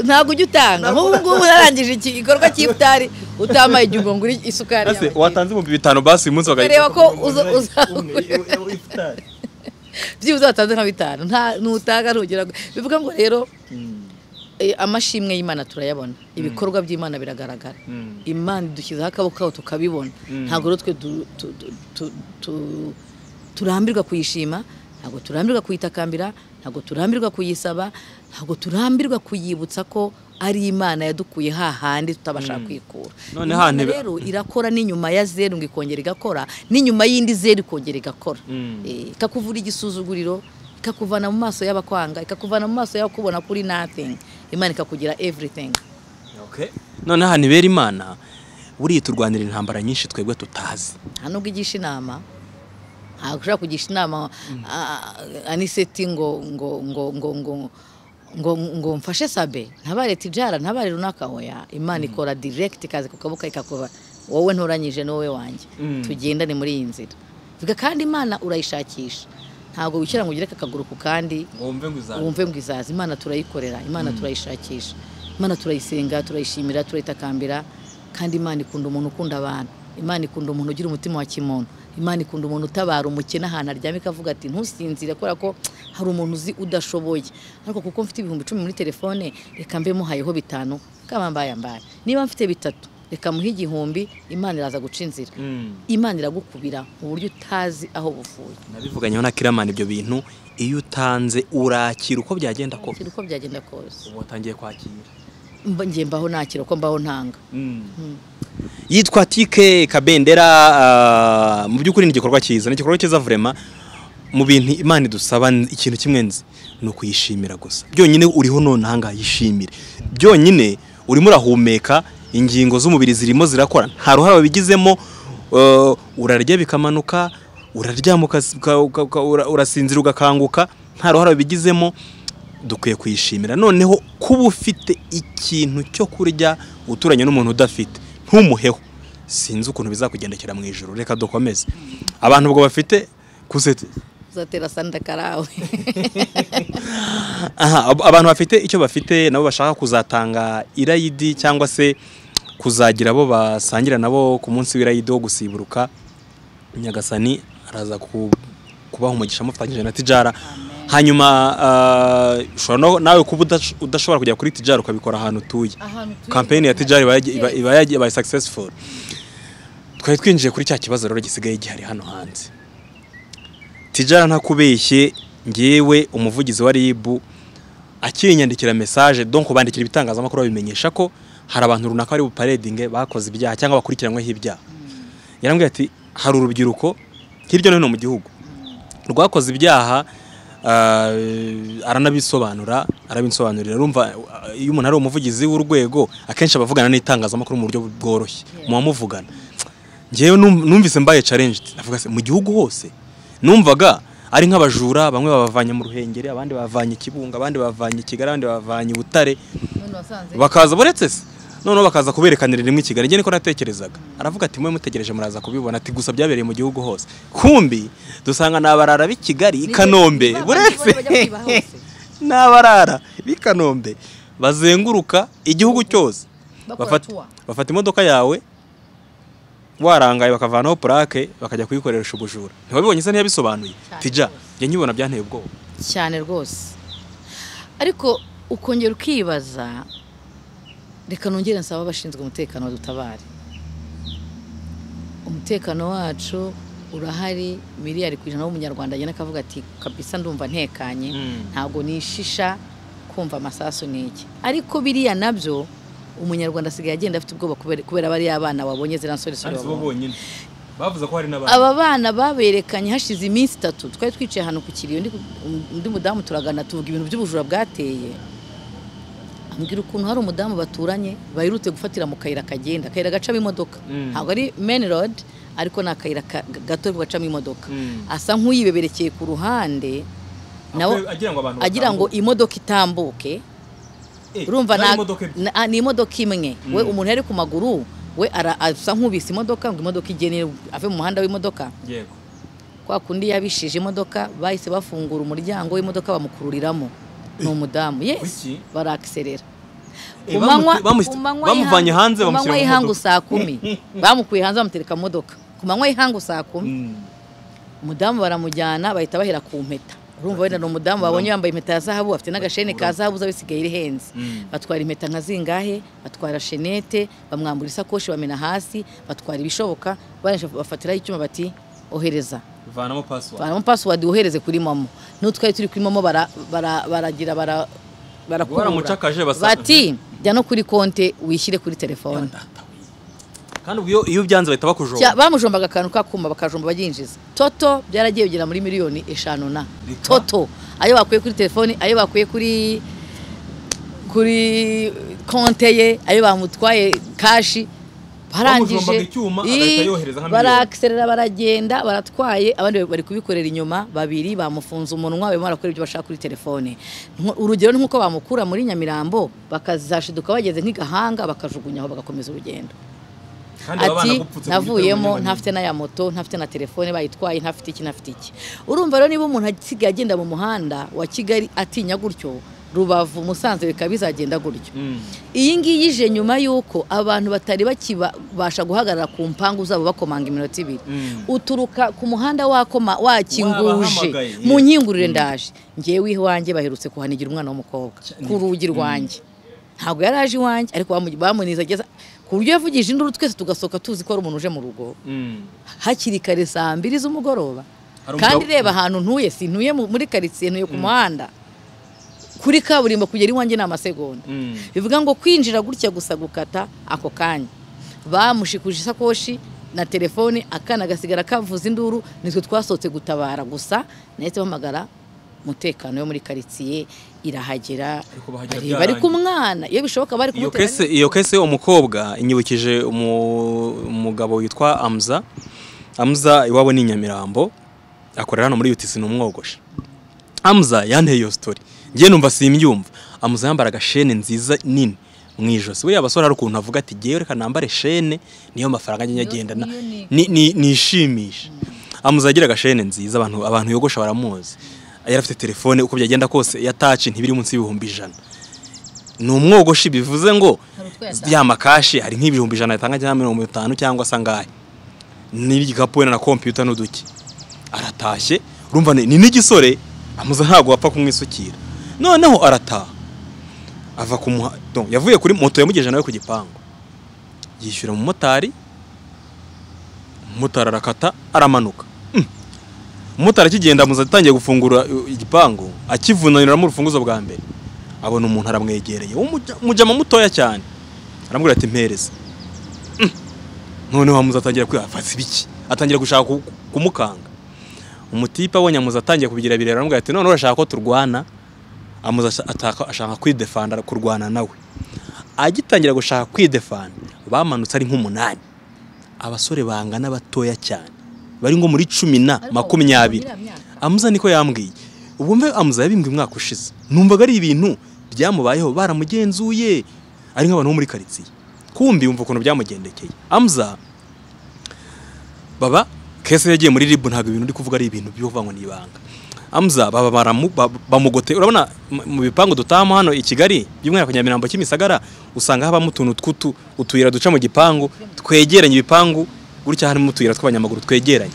ntabwo ujya utanga nk'ubu ngubu narangije iki gikorwa cy'ifutari utamaye igihe ngo uri isukari ese yawe. watanze ibihumbi bitanu basi uyu munsi ukareba bakayikopa ko uza- uzakura byibuze watanze nka bitanu nta nutanga ntugera bivuga ngo rero eh, amashimwe y'imana turayabona ibikorwa by'imana biragaragara imana dushyizeho akaboko kaho tukabibona ntabwo rero twe du- tu- tu- tu- tu- turambirwa kuyishima ntabwo turambirwa kuyitakambira ntabwo turambirwa kuyisaba ntabwo turambirwa kuyibutsa ko ari imana yadukuye hahandi tutabasha kwikura None Imana hahandi- rero irakora n'inyuma ya zeru ngo ikongera igakora n'inyuma y'indi zeru ikongera igakora Mm. Eh, ikakuvura igisuzuguriro ikakuvana mu maso y'abakwanga ikakuvana mu maso y'abakubona kuri nothing imana ikakugira everything noneho ahantu ibera imana buriya turwanira intambara nyinshi twebwe tutazi nta nubwo igisha inama ntabwo ushobora kugisha inama ah, aniseti ngo ngo ngo ngo ngo ngo ngo mfashe sabe ntabare tijara ntabare runaka hoya imana ikora direct ikaza ku kaboko ikakuba wowe ntoranyije n'wowe wanjye tugendane muri iyi nzira vuga kandi imana urayishakisha ntabwo wishyira ngo ugereke akaguru ku kandi wumve ngo wumve ngo izaza imana turayikorera imana turayishakisha imana turayisenga turayishimira turayitakambira kandi imana ikunda umuntu ukunda abantu imana ikunda umuntu ugira umutima wa kimuntu imana ikunda umuntu utabara umukene ahantu aryamye ikavuga ati ntusinzire kubera ko hari umuntu uzi udashoboye ariko kuko mfite ibihumbi icumi muri telefone reka mbe muhayeho bitanu kaba mbaye mbaye niba mfite bitatu reka muhe igihumbi imana iraza guca inzira imana iragukubira mu buryo utazi aho buvuye nabivuganyeho na kiramani ibyo bintu iyo utanze urakira uko byagenda ko uko byagenda kose watangiye kwakira Mba- njye mbaho nakira uko mbaho ntanga yitwa tike kabendera ah, mu by'ukuri ni igikorwa cyiza ni igikorwa cyiza vurema mu bintu imana idusaba n- ikintu kimwe nzi ni ukuyishimira gusa byonyine uriho none ahangaha yishimire byonyine urimo urahumeka ingingo z'umubiri zirimo zirakora nta ruhare wabigizemo eh, urarya bikamanuka uraryama ukas- uka- uka- uka- ura- urasinzira ugakanguka nta ruhare wabigizemo dukwiye kuyishimira noneho kuba ufite ikintu cyo kurya uturanye n'umuntu udafite ntumuheho sinzi ukuntu bizakugendekera mu ijoro reka dukomeze abantu ubwo bafite kusete uzatera sanda karawe aha ab- abantu bafite icyo bafite nabo bashaka kuzatanga irayidi cyangwa se kuzagira abo basangira nabo ku munsi w'irayidi wo gusiburuka nyagasani araza ku- kubaha umugisha amufatanyije na tijara hanyuma ah, ushobora no- nawe kuba udash- udashobora kujya kuri tijara ukabikora ahantu utuye kampeyini ya tijara iba yagi- iba- iba yagi- ibaye successful twari twinjiye kuri cya kibazo rero gisigaye gihari hano hanze tijara ntakubeshye ngewe umuvugizi wa ribu akinyandikira mesaje donc bandikira ibitangazamakuru babimenyesha ko hari abantu runaka bari buparedinge bakoze ibyaha cyangwa bakurikiranyweho ibyaha yarambwiye ati hari urubyiruko hirya no hino mu gihugu rwakoze ibyaha ah, aranabisobanura arabinsobanurira rumva ah, iyo umuntu ari umuvugizi w'urwego akenshi aba avugana n'itangazamakuru mu buryo bworoshye muba muvugana ngewe num- numvise mbaye challenged navuga se mu gihugu hose numvaga ari nk'abajura bamwe babavanye mu ruhengeri abandi bavanye kibunga abandi bavanye kigali abandi bavanye butare bakaza buretse se noneho bakaza kuberekanira rimwe i kigali njye niko natekerezaga aravuga ati mwe mutegereje muraza kubibona ati gusa byabereye mu gihugu hose kumbi dusanga ni abarara b'i kigali i kanombe buretse ni abarara b'i kanombe bazenguruka igihugu cyose Bakora Bafata- tour. bafata imodoka yawe warangaye bakavanaho purake bakajya kuyikoresha ubujura ntiwabibonye se ntiyabisobanuye Cyane tija rwose. njye nyibona byanteye ubwoba cyane rwose ariko ukongera ukibaza reka nongere nsaba abashinzwe umutekano badutabare umutekano wacu urahari miliyari ku ijana w'umunyarwanda agenda akavuga ati kabisa ndumva ntekanye ntabwo nishisha kumva amasasu ni iki ariko biriya nabyo umunyarwanda asigaye agenda afite ubwoba kubera- kubera bariya abana wabonye ziriya nsoresore wabonye bonyine bavuze ko hari n'abandi aba bana baberekanye hashize iminsi itatu twari twicaye ahantu ku kiriyo undi- undi mudamu turagana tuvuga ibintu by'ubujura bwateye ambwira ukuntu hari umudamu baturanye baherutse gufatira mu kayira kagenda akayira gacamo imodoka ntabwo ari meni rodi ariko ni akayira ka- gato ariko gacamo imodoka Mm. asa nk'uyibeberekeye ku ruhande nawe agira ngo abantu agira ngo imodoka itambuke urumva na- na- ah, ni imodoka imwe we umuntu yari ku maguru we ara- asa nk'ubise imodoka ngo imodoka igene ave mu muhanda w'imodoka yego kwa kundi yabishije imodoka bahise bafungura umuryango w'imodoka bamukururiramo ni umudamu yes Kuki? barakiserera Eh, bamuti- bamusi- bamuvanye hanze bamushyira mu y'ihangu modoka. saa kumi bamukuye hanze bamutereka mu modoka ku manywa y'ihangu saa kumi umudamu baramujyana bahita bahera ku mpeta urumva wenda ni umudamu babonye yambaye impeta ya zahabu afite n'agasheni ka zahabu uza bisigaye rihenze batwara impeta nka zingahe batwara shenete bamwambura isakoshi bamena hasi batwara ibishoboka barangije bafatiraho icyuma bati ohereza vanamo pasiwari baramo pasiwadi wohereze kuri momo n'uwo twari turi kuri momo bara- bara- baragira bara- barakurura. Baramucakaje basa- bati jya no kuri konte wishyire kuri telefone kandi ubwo iyo iyo byanze bahita Cya- bakujomba bamujombaga akantu kakuma bakajomba baginjiza toto byaragiye bigera muri miliyoni eshanu na Reka. toto ayo bakuye kuri telefone ayo bakuye kuri kuri konte ye ayo bamutwaye kashi Bamujombaga icyuma, Ii, agahita yohereza nka miliyoni. barakserera baragenda baratwaye abandi bari kubikorera inyuma babiri bamufunze umunwa barimo barakora ibyo bashaka kuri telefone Nko- urugero ni nk'uko bamukura muri nyamirambo bakazashiduka bageze nk'igahanga bakajugunya aho bagakomeza urugendo ati navuyemo ntafite n'aya moto ntafite na telefone bayitwaye ntafite iki ntafite iki urumva rero niba umuntu asigaye agenda mu muhanda wa kigali atinya gutyo rubavu musanze bikaba bizagenda gutyo iyi ngiyi ije nyuma y'uko abantu batari bakibasha guhagarara ku mpangu zabo bakomanga iminota ibiri uturuka ku muhanda wakoma Wabahamagaye, wakinguje mu yes. nkingurire ndaje ngewe iwanjye baherutse kuhanigira umwana w'umukobwa ku rugi rwanjye ntabwo yari aje iwanjye ariko bamu- bamunizageza ku buryo yavugije induru twese tugasohoka tuzi ko ari umuntu uje mu rugo hakiri kare saa mbiri z'umugoroba Hari kandi umugabo- reba ahantu ntuye si ntuye mu- muri karitsiye ntuye ku muhanda kuri kaburimbo kugera iwanjye ni amasegonda bivuga ngo kwinjira gutya gusa gukata ako kanya bamushikuje isakoshi na telefone akana gasigara kavuza induru nitwe twasohotse gutabara gusa nahise mpamagara umutekano yo muri karitsiye irahagera Ariko bahagera bareba ari ku byanyu. mwana iyo bishoboka bari iyo kumutera kese iyo kese umukobwa inyibukije umu- umugabo witwa amza amza iwabo ni inyamirambo akorera hano muri yutisi ni umwogoshi amza yanteye iyo sitori ngiye numva simbyumva amza yambaraga shene nziza nini mu ijosi buriya abasore hari ukuntu avuga ati ngewe reka nambare shene niyo mafaranga njya ngenda na- ni- ni- nishimisha amuze agiraga shene nziza abantu abantu yogosha baramuzi yari afite telefone uko byagenda kose ya taci ntibiri munsi y'ibihumbi ijana ni umwogoshi bivuze ngo Hari utwo yatanze. ya makashi hari nk'ibihumbi ijana yatanga cyangwa mirongo itanu cyangwa se angahe n'igikapu wenda na kompiyuta n'uduki aratashye urumva ni ni n'igisore amuze ntabwo wapfa kumwisukira noneho arataha ava ku muha donc, yavuye kuri moto yamugejeje nawe ku gipangu yishyura umumotari umumotari arakata aramanuka Mm. umumotari akigenda muze atangiye gufungura uh, igipangu akivunaniramo urufunguzo bwa mbere abona umuntu aramwegereye w'umuja- umujama mutoya cyane aramubwira ati mpereza Mm. noneho amuze atangira kwifata ibiki atangira gushaka ku- kumukanga umutipe abonye amuze atangiye kubigira birera aramubwira ati none urashaka ko turwana amuze asha- ataka- ashaka kwidefanda kurwana nawe agitangira gushaka kwidefanda bamanutse ari nk'umunani abasore bangana batoya cyane bari ngo muri cumi na Ariko makumyabiri muri iriya myaka. amuza niko yambwiye ubumve amuza yabimbwe umwaka ushize numvaga ari ibintu byamubayeho baramugenzuye ari nk'abantu bo muri karitsiye kumbi wumva ukuntu byamugendekeye amuza baba kese yagiye muri ribu ntabwo ibintu uri kuvuga ari ibintu by'uvangwa n'ibanga amza baba baramu- ba- bamugote urabona mu- mu bipangu dutahamo hano i kigali by'umwihariko nyamirambo kimisagara usanga habamo utuntu tw'utu utuyira duca mu gipangu twegeranye ibipangu gutya harimo utuyira tw'abanyamaguru twegeranye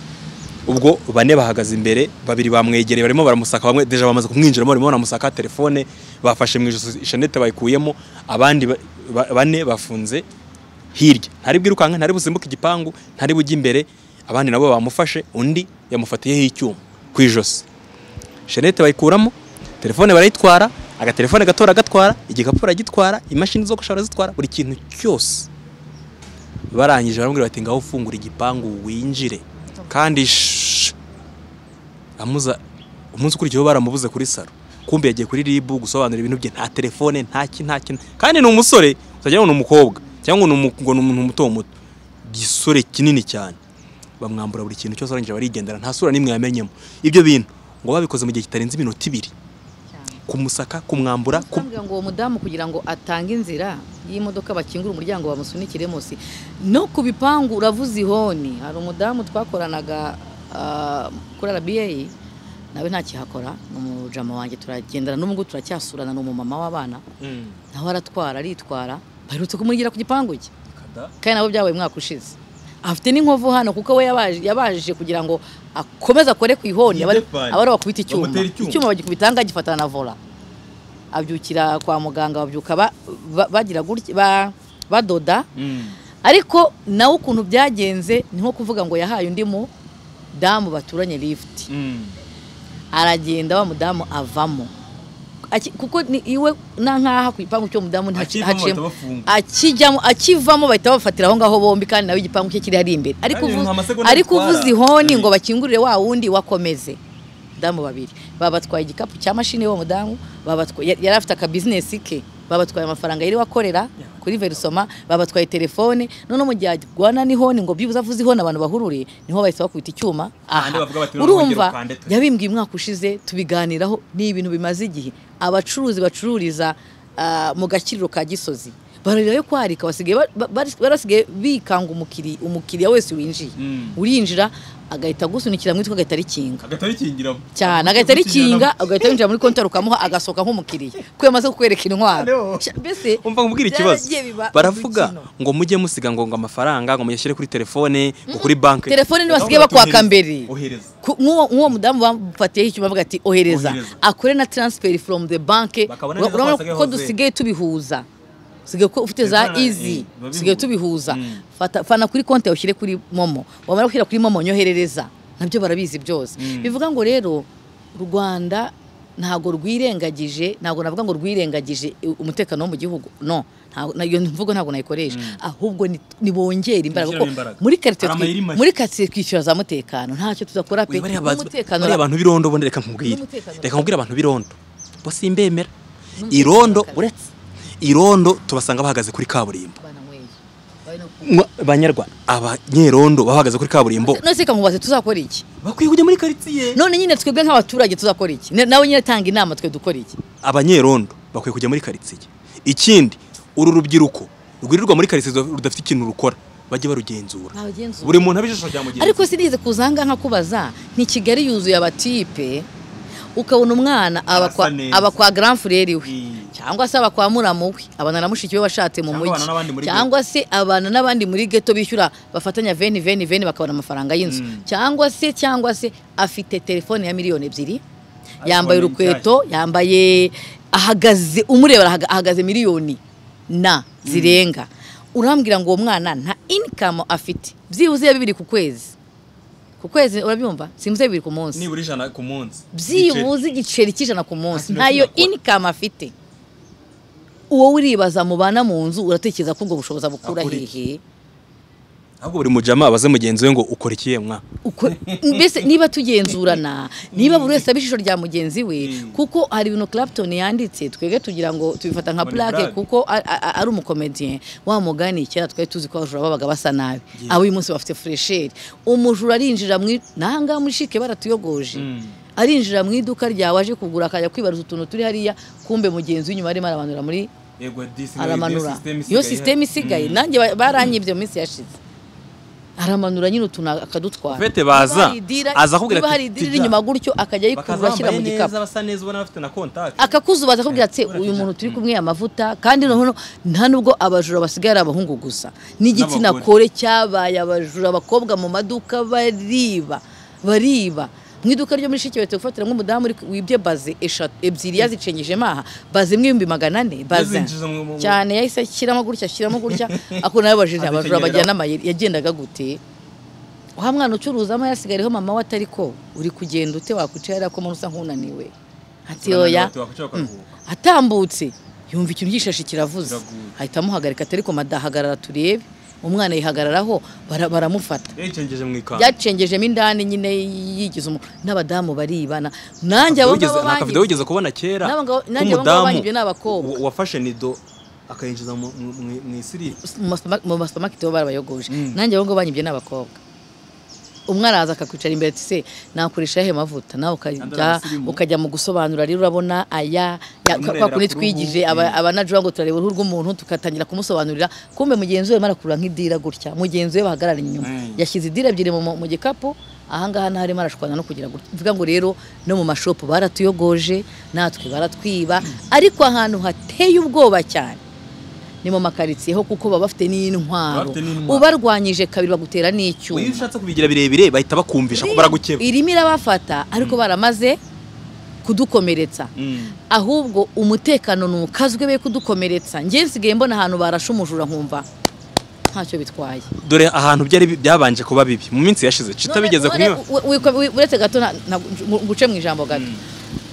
ubwo bane bahagaze imbere babiri bamwegereye barimo baramusaka bamwe deja bamaze kumwinjiramo barimo baramusaka telefone bafashe mu ijosi ishanete bayikuyemo abandi ba- ba- bane bafunze hirya ntari bwirukanka ntari busimbuke igipangu ntari bujye imbere abandi nabo bamufashe undi yamufatiyeho icyuma ku ijosi shenete bayikuramo telefone barayitwara agatelefone gato agatwara igikapu aragitwara imashini zo gushara zitwara buri kintu cyose barangije baramubwira bati ngaho ufungura igipangu winjire kandi shh. amuza umunsi ukurikiyeho baramubuze kuri saro kumbe yagiye kuri ribu gusobanura ibintu bye nta telefone nta ki nta kintu kandi ni umusore utagira ngo ni umukobwa cyangwa ngo ni umu- ngo ni umuntu muto muto igisore kinini cyane bamwambura buri kintu cyose arangije barigendera nta sura n'imwe yamenyemo ibyo bintu ngo babikoze mu gihe kitarenze iminota ibiri kumusaka kumwambura ku- Kumbwira ngo uwo mudamu kugira ngo atange inzira y'imodoka bakingura umuryango bamusunikire munsi no ku bipangu uravuze ihoni hari umudamu twakoranaga ah, kuri RBA nawe ntakihakora ni umujama wanjye turagendana n'umugu turacyasurana ni umumama w'abana nawe aratwara aritwara baherutse kumurira ku gipangu cye kandi nabo byabaye umwaka ushize afite n'inkovu hano kuko we yabaje- yabajije kugira ngo akomeze akore ku ihoni aba Yidefine. aba ari uwakubita icyuma Bamutera icyuma. icyuma bagikubitanga gifatana na vola abyukira kwa muganga babyuka ba- ba- bagira gutya ba- badoda ariko nawe ukuntu byagenze ni nko kuvuga ngo yahaye undi mudamu baturanye lifuti aragenda wa mudamu avamo Aki- kuko ni iwe na nkaha ku gipangu cyo mudamu ntaci- Akivamo bahita haciyemo- bafunga. akijyamo akivamo bahita bafatira aho ngaho bombi kandi nawe igipangu cye kiri ari imbere ariko Kandi uvuze- nka amasegonda ariko atwara. uvuze ihoni Mm. ngo bakingurire wa wundi wakomeze damu babiri babatwaye igikapu cya mashini y'uwo mudamu babatwa- yari yari afite akabizinesi ke babatwaye amafaranga yari wakorera kuri verisoma babatwaye telefone none mu gihe agwana n'ihoni ngo byibuze avuze ihoni abantu bahurure niho bahise bakubita icyuma aha Kandi bavuga bati, "None wongere urumva ukande twe." yabimbwiye umwaka ushize tubiganiraho ni ibintu bimaze igihe abacuruzi bacururiza ah, mu gakiriro ka gisozi bararirayo kwarika basigaye ba- ba- bari- barasigaye bikanga umukiri umukiriya wese winjiye urinjira agahita agusunikira mu itwe agahita arikinga agatari kingiramo cyane agahita arikinga agahita yinjira muri kontwari ukamuha agasohoka nk'umukiriya kuko yamaze kukwereka intwaro Hariho. mbese umva nkubwira ikibazo byaragiye biba baravuga udukino. ngo mujye musiga ngo ngo amafaranga ngo muyashyire kuri telefone ngo kuri banki telefone ntibasigaye bakwaka mbere Ohereza. Ku- nk'uwo nk'uwo mudamu bamufatiyeho icyuma bavuga ati ohereza Ohereza. akore na transfer from the bank Bakabona neza ko urabona wasigaye ko hose. dusigaye tubihuza usigaye ko ufite za Telefone, eh, easy biba dusigaye bihuza. tubihuza Mm. fata fana kuri konti yawe ushyire kuri momo wamara gushyira kuri momo nyoherereza nabyo barabizi byose bivuga ngo rero u rwanda ntabwo rwirengagije ntabwo navuga ngo rwirengagije umutekano wo mu gihugu no ntabwo- na- iyo mvugo ntabwo nayikoresha ahubwo ni- nibongere imbaraga kuko Nishyiremo imbaraga. muri quartier twi- Hari amayeri make. muri quartier twishyura za mutekano ntacyo tuzakora pe Oya, bariya ba- n'umutekano bariya abantu b'irondo ubundi reka nkubwire N'umutekano reka nkubwire abantu b'irondo bo simbemera N'umutekano irondo urakaze. uretse irondo tubasanga bahagaze kuri kaburimbo bananyweye. Bari no- Mwa- banyarwanda abanyerondo baba bahagaze kuri kaburimbo none se kamubaze tuzakora iki bakwiye kujya muri karitsiye none nyine twebwe nk'abaturage tuzakora iki Na- nawe nyine tanga inama twe dukora iki abanyerondo bakwiye kujya muri karitsiye ikindi uru rubyiruko rwirirwa muri karitsiye rudafite ikintu rukora bajye barugenzura Bawugenzura. buri muntu abijisho rya mugenzi ariko sinigeze kuzanga nkakubaza ni kigali yuzuye abatipe ukabona umwana aba kwa- Arasa neza. aba kwa grand frere we Mm. cyangwa se aba kwa muramu we abana na mushiki we washatse mu Cyangwa mujyi abana n'abandi muri cyangwa se abana n'abandi muri geto bishyura bafatanya veni veni veni bakabona amafaranga y'inzu cyangwa se cyangwa se afite telefone ya miliyoni ebyiri yambaye ni urukweto yambaye ahagaze umureba arahaga- ahagaze miliyoni na zirenga urambwira ngo uwo mwana nta income afite byibuze ya bibiri ku kwezi ku kwezi urabyumva simuze bibiri ku munsi nibura ijana ku munsi byibuze igiceri cy'ijana ku munsi Ati, ntayo ndakora. income afite uwo uribaza mu bana mu nzu uratekereza ko ubwo bushobozi abukura Akura iki? hehe ahubwo buri mujama abaze mugenzi we ngo ukora iki yemwa Uko- mbese niba tugenzurana niba buri wese aba ijisho rya mugenzi we kuko hari ibintu Clapton yanditse twebwe tugira ngo tubifata nka Ngo ni plaque blague. kuko a- a- a- ari umukomediyen wa mugani kera twari tuzi ko abajura babaga basa nabi ab'uyu munsi bafite fresheri umujura arinjira mu nangaha muri shike baratuyogoje arinjira mu iduka ryawe aje kugura akajya kwibariza utuntu turi hariya kumbe mugenzi w'inyuma arimo aramanura muri aramanura iyo sisiteme isigaye nanjye ba- baranyibye mu minsi yashize aramanura nyine utuntu akadutwara Ufite baza, Niba hari idira- aza akubwira niba ati, hari idira iri "Tijya." inyuma gutyo akajya ayikurura ashyira mu gikapu basa neza ubona bafite na kontakti akakuzubaza akubwira ati Ura uyu tijya." muntu turi kumwe amavuta kandi noneho nta nubwo abajura basigaye ari abahungu gusa n'igitsina N'abagore. kore cyabaye abajura abakobwa mu maduka bariba bariba mu iduka ryo muri shike bahita gufatira nk'umudamu uri- wibye baze eshatu ebyiri yazicengeje maha baze imwe ibihumbi magana ane baze Yazinjije mu- mu- cyane yahise ashyiramo gutya ashyiramo gutya ako nawe abajije Azikenera. abajura bajyana amayeri yagendaga gute wa mwana ucuruzamo yasigayeho mama we atari ko uri kugenda ute wakwicara ko muntu usa nk'unaniwe ati oya atambutse yumva ikintu gishashi kiravuze Kiraguye. ahita amuhagarika atari ko madahagarara turebe umwana yihagararaho bara- baramufata yacengeje mu ikanzu byacengejemo indani nyine yigize umu n'abadamu baribana nanjye abo ngabo nta kavido banjye wigeze kubona kera N'abo ngabo- nanjye abo ngabo banyibye ni abakobwa. wa- wafashe nido akayinjiza mu- mu mu- mu isiri mu masupama- mu masupamaketi bo barabayogoje nanjye abo ngabo banyibye n'abakobwa umwe araza akakwicara imbere ati se nakoresha he mavuta nawe ukajya Andalasirimu. ukajya mu gusobanura rero urabona aya ya- Amurebera kwa kundi ku ruhu. twigije aba- abanajura ngo turareba uruhu rw'umuntu tugatangira kumusobanurira kumbe mugenzi we arimo arakurura nk'idira gutya mugenzi we bahagarara inyuma Mm. yashyize idira ebyiri mu, mu gikapu ahangaha ntaho arimo arashwana no kugira gutya mvuga ngo rero no mu mashopu baratuyogoje natwe baratwiba ariko ahantu hateye ubwoba cyane ni mu makaritsiye ho kuko baba bafite n'intwaro Bafite n'intwaro. ubarwanyije kabiri bagutera n'icyuma iyo ushatse kubigira birebire bahita bakumvisha ko baragukeba irimo irabafata ariko baramaze kudukomeretsa Mm. ahubwo umutekano ntukazwe be kudukomeretsa njye nsigaye mbona ahantu barashe umujura nkumva ntacyo bitwaye dore ahantu byari bi- byabanje kuba bibi mu minsi yashize cita bigeze None- kunywa none u- u- u- uretse gato na- na- mu- nguce mu ijambo gato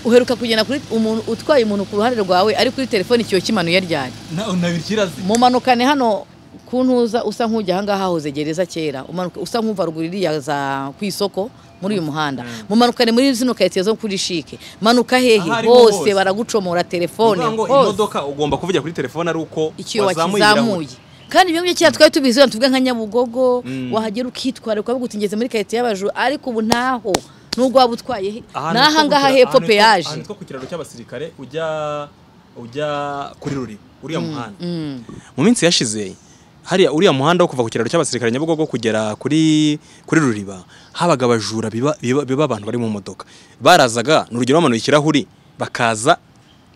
uheruka kugenda kuri umuntu utwaye umuntu ku ruhande rwawe ari kuri telefone ikiyo kimanuye ryari mumanukane hano ku ntuza usa nk'ujya ahangaha hahoze gereza kera umanuka usa nk'uva ruguru iriya za ku isoko muri uyu muhanda mumanukane muri zino karitsiye zo kuri shike manuka hehe Ahariho hose. hose baragucomora telefone Bivuga ngo hose imodoka ugomba kuvugira kuri telefone ari uko ikiyo wazamuye wakizamuye kandi ibyo ngibyo kera twari tubizi wenda tuvuga nka nyabugogo Mm. wahagera ukitwara ukavuga uti ngeze muri karitsiye y'abajura ariko ubu ntaho n'ubwo waba utwaye he ni ahangaha hepfo peyaje ahantu two ku kiraro cy'abasirikare ujya ujya kuri ruri uriya muhanda Mm. mu minsi yashize hariya uriya muhanda wo kuva ku kiraro cy'abasirikare nyabugogo kugera kuri kuri ruriba habaga abajura biba, biba, biba abantu bari mu modoka barazaga ni urugero bamanuye ikirahuri bakaza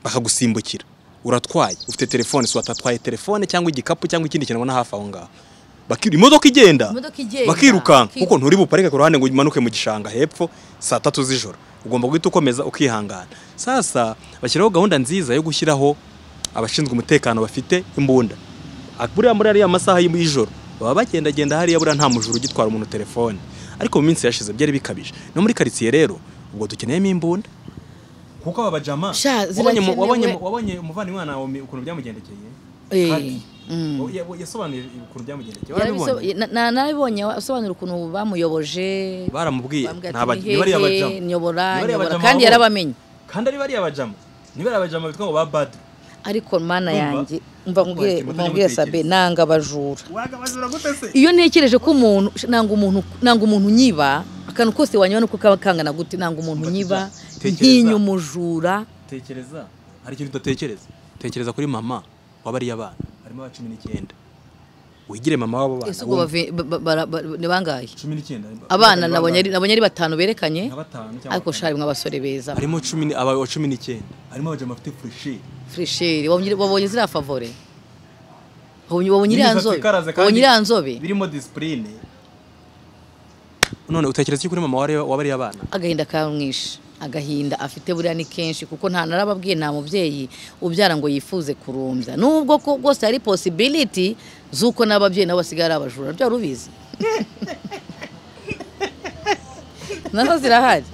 bakagusimbukira uratwaye ufite telefone si watatwaye telefone cyangwa igikapu cyangwa ikindi kintu ubona hafi aho ngaho Baki- imodoka igenda Imodoka igenda. bakirukanka kuko Bakiruka. nturi buparike ku ruhande ngo umanuke mu gishanga hepfo saa tatu z'ijoro ugomba guhita ukomeza ukihangana sasa bashyiraho gahunda nziza yo gushyiraho abashinzwe umutekano bafite imbunda A- buriya muri ariya masaha y'ijoro baba bagendagenda hariya buriya nta mujura ugitwara umuntu telefone ariko mu minsi yashize byari bikabije no muri karitsiye rero ubwo dukeneyemo imbunda kuko aba bajama Sha, wabonye mu- zirakenewe. wabonye mu- wabonye umuvandimwe na Nawomi ukuntu byamugendekeye Eh, Kandi, mm. ya- ya- yasobanuye ukuntu byamugendekeye warabibonye Yarabiso- na- na- narabibonye asobanura ukuntu bamuyoboje baramubwiye bambwira nta ati bajama ni bariya "Nihehe, bajama nyobora Ni bariya nyobora bajama kandi wabonye. yarabamenye kandi ari bariya bajama ni bariya bajama bitwa ngo ba badu ariko mana Urumva? yanjye umva Urumva, nkubwire Timothée nkubwire Nyamutekereza. sabe nanga abajura waga bajura gute se iyo ntekereje ko umuntu nanga umuntu nanga umuntu nyiba akantu kose wanyura nuko kaba kangana gute nanga umuntu Umva, nyiba tekereza. ntinya umujura tekereza hari ikintu udatekereza tekereza kuri mama w'abariya bana harimo aba cumi n'icyenda wigire mama w'abo bana ese ubwo wumve. bave- ba- ba- bara- ba- ni bangahe cumi n'icyenda abana nabonye ari nabonye ari batanu berekanye nka batanu cyangwa ariko batanu. shari mwa basore beza harimo cumi ni- aba cumi n'icyenda harimo abajama bafite fureshi fresheri wabonye wabonye ziriya favore wabonye wabonye iriya nzobe wabonye iriya nzobe birimo disipurine none utekereza iki kuri mama wari- w'abariya bana agahinda kamwishe agahinda afite buriya ni kenshi kuko nta narababwiye nta mubyeyi ubyara ngo yifuze kurumbya nubwo ko rwose hari posibiliti z'uko n'ababyeyi nabo basigaye ari abajura byari ubizi nazo zirahari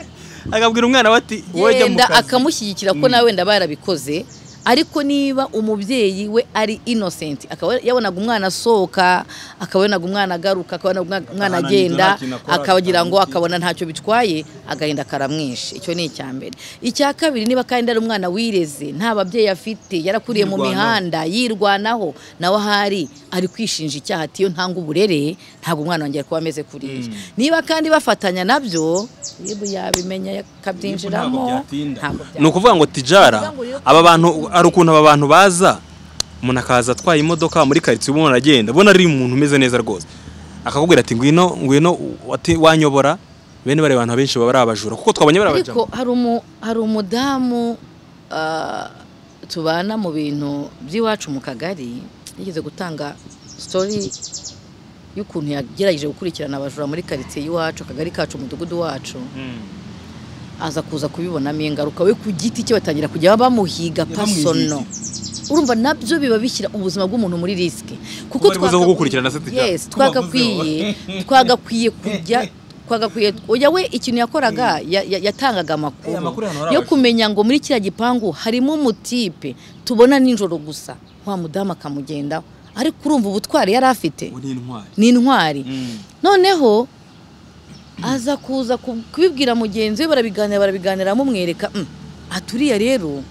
agabwira umwana we ati wowe jya mu yenda kazi." akamushyigikira ko nawe wenda barabikoze ariko niba umubyeyi we ari innocent akaba yabonaga umwana asohoka akaba yabonaga umwana agaruka akaba yabonaga umwana- umwana Nta agenda kintu akora, akagira ngo atamubwiye. akabona ntacyo bitwaye agahinda karamwishe icyo ni icya mbere icya kabiri niba kandi ari umwana wireze nta babyeyi afite yarakuriye mu Yirwanaho. mihanda yirwanaho nawe ahari ari kwishinja icyaha ati iyo ntanga uburere ntabwo umwana wanjye kuba ameze kuriya niba kandi bafatanya nabyo yebu yabimenya akabyinjiramo Ntabwo byatinda. ntabwo ni byatinda ukuvuga ngo tijara aba bantu hari ukuntu aba bantu baza umuntu akaza atwaye imodoka muri karitsiye ubona aragenda ubona ari umuntu umeze neza rwose akakubwira ati ngwino ngwino wati- wanyobora bene bariya bantu abenshi baba ari abajura kuko twabonye bariya ariko bajama hari umu hari umudamu ah, tubana mu bintu by'iwacu mu kagari yigeze gutanga sitori y'ukuntu yagerageje gukurikirana abajura muri karitsiye y'iwacu akagari kacu umudugudu wacu aza kuza kubibonamo ingaruka we ku giti cye batangira kujya bamuhiga pasono urumva nabyo biba bishyira ubuzima bw'umuntu muri risike kuko Bari buze twagakwiye- kugukurikirana se tujya. Yes, Kuba buze twagakwiye twagakwiye kujya twagakwiye oya we ikintu yakoraga ya- ya- yatangaga Eh, amakuru amakuru hano hari yo abajura. kumenya ngo muri kiriya gipangu harimo umutipe tubona nijoro gusa wa mudamu akamugendaho ariko urumva ubutwari yari afite ubu ni intwari ni intwari Mm. noneho aza kuza ku- kubibwira mugenzi we barabiganira barabiganira amumwereka "Mm, ati uriya rero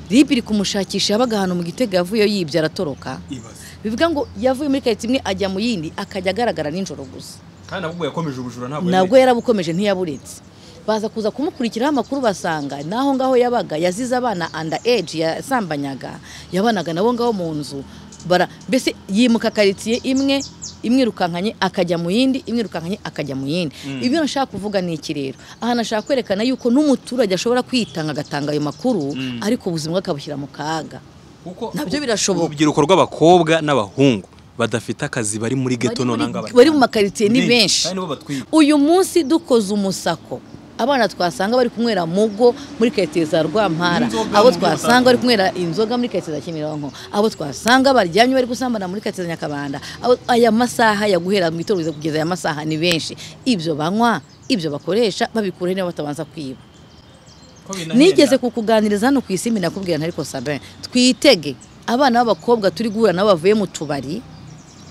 ribi iri kumushakisha yabaga ahantu mu gitega yavuyeyo yibye aratoroka ibaze bivuga ngo yavuye muri karitsiye imwe ajya mu yindi akajya agaragara nijoro gusa kandi ahubwo yakomeje ubujura ntabwo nabwo yarabukomeje ntiyabuletse baza kuza kumukurikiraho amakuru basanga n'aho ngaho yabaga yazize abana anda age yasambanyaga yabanaga nabo ngaho mu nzu bara mbese yimuka karitsiye imwe imwe irukankanye akajya mu yindi imwe irukankanye akajya mu yindi ibyo nashaka kuvuga ni iki rero aha nashaka kwerekana yuko n'umuturage ashobora kwitanga agatanga ayo makuru ariko ubuzima bwe akabushyira mu kaga kuko nabyo birashoboka urubyiruko rw'abakobwa n'abahungu badafite akazi bari muri geto Bari muri- nonanga bari mu makaritsiye ni Ni, benshi kandi nibo batwika. uyu munsi dukoze umusako abana twasanga bari kunywera mugo muri karitsiye za rwampara Inzoga abo mu buryo twasanga bari kunywera inzoga muri karitsiye za kimironko abo twasanga baryamye bari gusambana muri karitsiye za nyakabanda Abo- aya masaha ya guhera mu itorero kugeza aya masaha ni benshi ibyo banywa ibyo bakoresha babikura niba batabanza kwiba Ko binahenda. nigeze kukuganiriza hano ku isi nakubwira ariko sabe twitege abana b'abakobwa turi guhura nabo bavuye mu tubari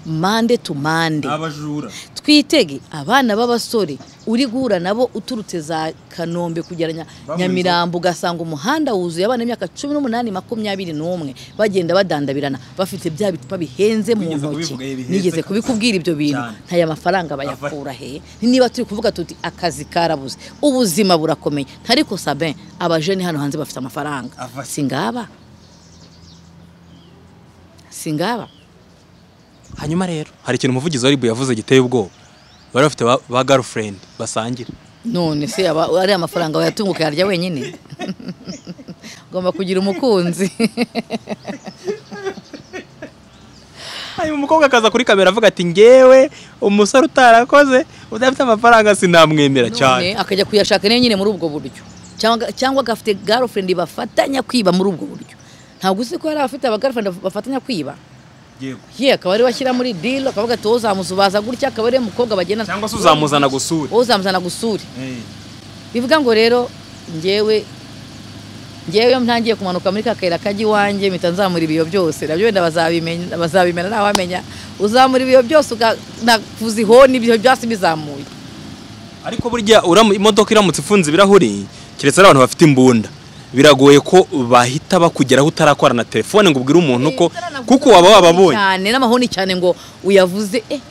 mande tu mande abajura twitege abana b'abasore uri guhura nabo uturutse za kanombe kugera Nya- nyamirambo ugasanga umuhanda wuzuye abana b'imyaka cumi n'umunani makumyabiri n'umwe bagenda badandabirana bafite bya bicupa bihenze mu Wigeze ntoki kubivuga ibi bihenze nigeze ka- kubikubwira ibyo bintu Cyane. ntaya mafaranga bayakura he niba turi kuvuga tuti akazi karabuze ubuzima burakomeye ntariko sabin abajeni hano hanze bafite amafaranga Ava- singaba singaba hanyuma rero hari ikintu umuvugizi wa ribu yavuze giteye ubwoba bari bafite ba, ba girlfriend basangira none se aba ari amafaranga wayatunguka yarya wenyine ugomba kugira umukunzi hanyuma umukobwa akaza kuri kamera avuga ati ngewe umusore utarakoze udafite amafaranga sinamwemera cyane None akajya kuyashaka nayo nyine muri ubwo buryo cyangwa cyangwa agafite girlfriend bafatanya kwiba muri ubwo buryo ntabwo uzi ko hari abafite abagirlfriend bafatanya kwiba ye akaba ari we ashyira muri deal akavuga ati wowe uzamusubaza gutya akaba ari we mukobwa bagenda cyangwa se uzamuzana gusura wowe uzamuzana gusure Eh, bivuga ngo rero ngewe ngewe iyo ntangiye kumanuka muri ka kayira kajya iwanjye mpita nzamura ibiyo byose nabyo wenda bazabimenya bazabimena nta wamenya uzamura ibiyo byose ukavuza ihoni ibiyo byose bizamuye ariko burya uramu- imodoka iramutse ifunze ibirahuri keretse ari abantu bafite imbunda biragoye ko bahita bakugeraho utarakora na telefone ngo ubwire umuntu ko kuko waba wababonye cyane n'amahoni cyane ngo uyavuze eh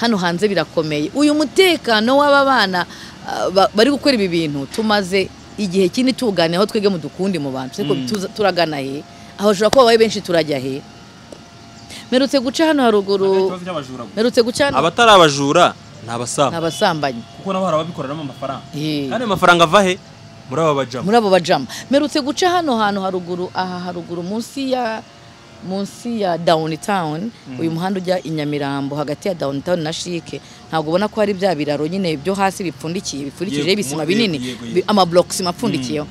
hano hanze birakomeye uyu mutekano w'aba bana ah, ba- bari gukora ibi bintu tumaze igihe kinini tuganira aho twebwe mu dukundi mu bantu ariko turagana he aho bashobora kuba babaye benshi turajya he merutse guca hano haruguru merutse guca hano abatari abajura ni abasaba ni abasambanyi kuko nabo hari ababikoreramo amafaranga Eh. kandi ayo mafaranga ava he muri aba bajama muri abo bajama merutse guca hano hantu haruguru aha haruguru munsi ya munsi ya downtown uyu muhanda ujya i nyamirambo hagati ya downtown na shike ntabwo ubona ko hari bya biraro nyine byo hasi bipfundikiye bipfundikije Yego, ibisima yego, binini yego, yego. bi- amablokisima apfundikiyeho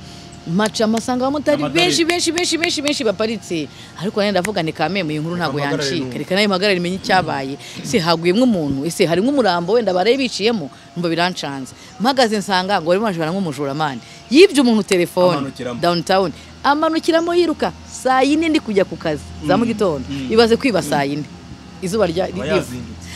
maca amasanga abamotari Abamotari. benshi benshi benshi benshi benshi baparitse ariko nayo ndavuga ni kamembe iyi nkuru ntabwo mpagarare yancika n'ubu. reka nayo mpagarare imenye icyabaye se haguyemo umuntu ese harimo umurambo wenda baraye biciyemo mba birancanze mpagaze nsanga ngo barimo barashobora nk'umujuramani yibye umuntu telefone Amanukiramo. downtown amanukiramo yiruka saa yine ndi kujya ku kazi za mu gitondo ibaze kwiba saa yine izuba rya Aba riva. yazindutse.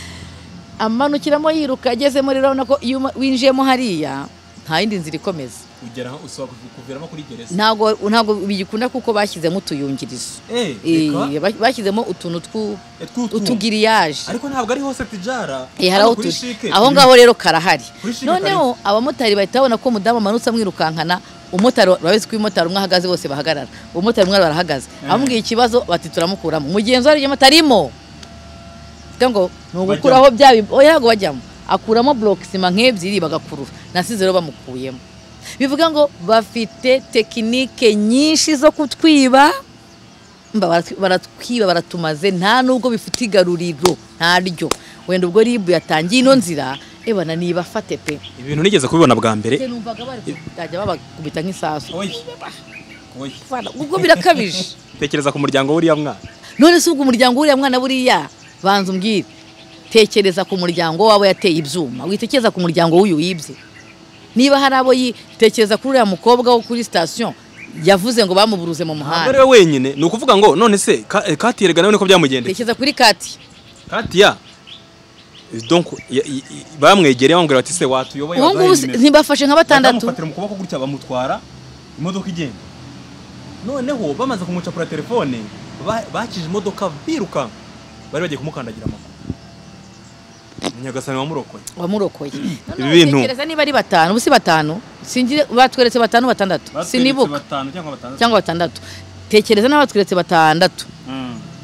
amanukiramo yiruka agezemo rero urabona ko iyo uma- winjiyemo hariya nta yindi nzira ikomeza Ugera aho usaba kuvi- kuviramo kuri gereza ntabwo ntabwo bigikunda kuko bashyizemo utuyungirizo Eh, reka. Eh, bas- bashyizemo utuntu twu- Eh, tw'utwuma. utugiriyaje ariko ntabwo ari hose tijara Eh, hari aho Hano kuri tu- Chic, aho mm, ngaho rero karahari Kuri Chic noneho abamotari bahita babona ko umudamu amanutse amwirukankana umumotari urabizi ko umumotari umwe ahagaze bose bahagarara umumotari umwe arahagaze amubwiye ikibazo bati turamukuramo mugenzi we arimo atarimo Bivuga ngo ni ugukuraho bya bi- oya ntabwo bajyamo akuramo burokisima nk'ebyiri bagakurura nasize rero bamukuyemo bivuga ngo bafite tekinike nyinshi zo kutwiba mba baratwi- baratwiba baratumaze nta nubwo bifite igaruriro ntaryo wenda ubwo ribu yatangiye ino nzira ebana nibafate pe ibintu nigeze kubibona bwa mbere Se numvaga bari kutajya babakubita nk'isasu Oya. Oya. Fana, ubwo birakabije tekereza ku muryango w'uriya mwana none se ubwo umuryango w'uriya mwana buriya banza umbwire tekereza ku muryango w'abo yateye ibyuma witekereza ku muryango w'uyu wibye niba hari abo yi- tekereza kuri uriya mukobwa wo kuri sitasiyo yavuze ngo bamuburuze mu ntabwo muhanda ari we wenyine ni ukuvuga ngo none se Ka- eh, kati erega nawe niko byamugendeye tekereza kuri kati kati ya donc ya- i- i- bamwegereye bamubwira bati se watuyoboye ubu ngubu waduhaye se- nimero." ntibafashe nka batandatu bamufatira mu kuboko gutya bamutwara imodoka igenda noneho bamaze kumucapura telefone ba- bakije imodoka biruka bari bagiye kumukandagira amaguru munyagasani wamurokoye wamurokoye Ibi bintu- tekereza niba ari batanu ubu si batanu singire batweretse batanu batandatu sinibuka cyangwa batandatu tekereza niba batweretse batandatu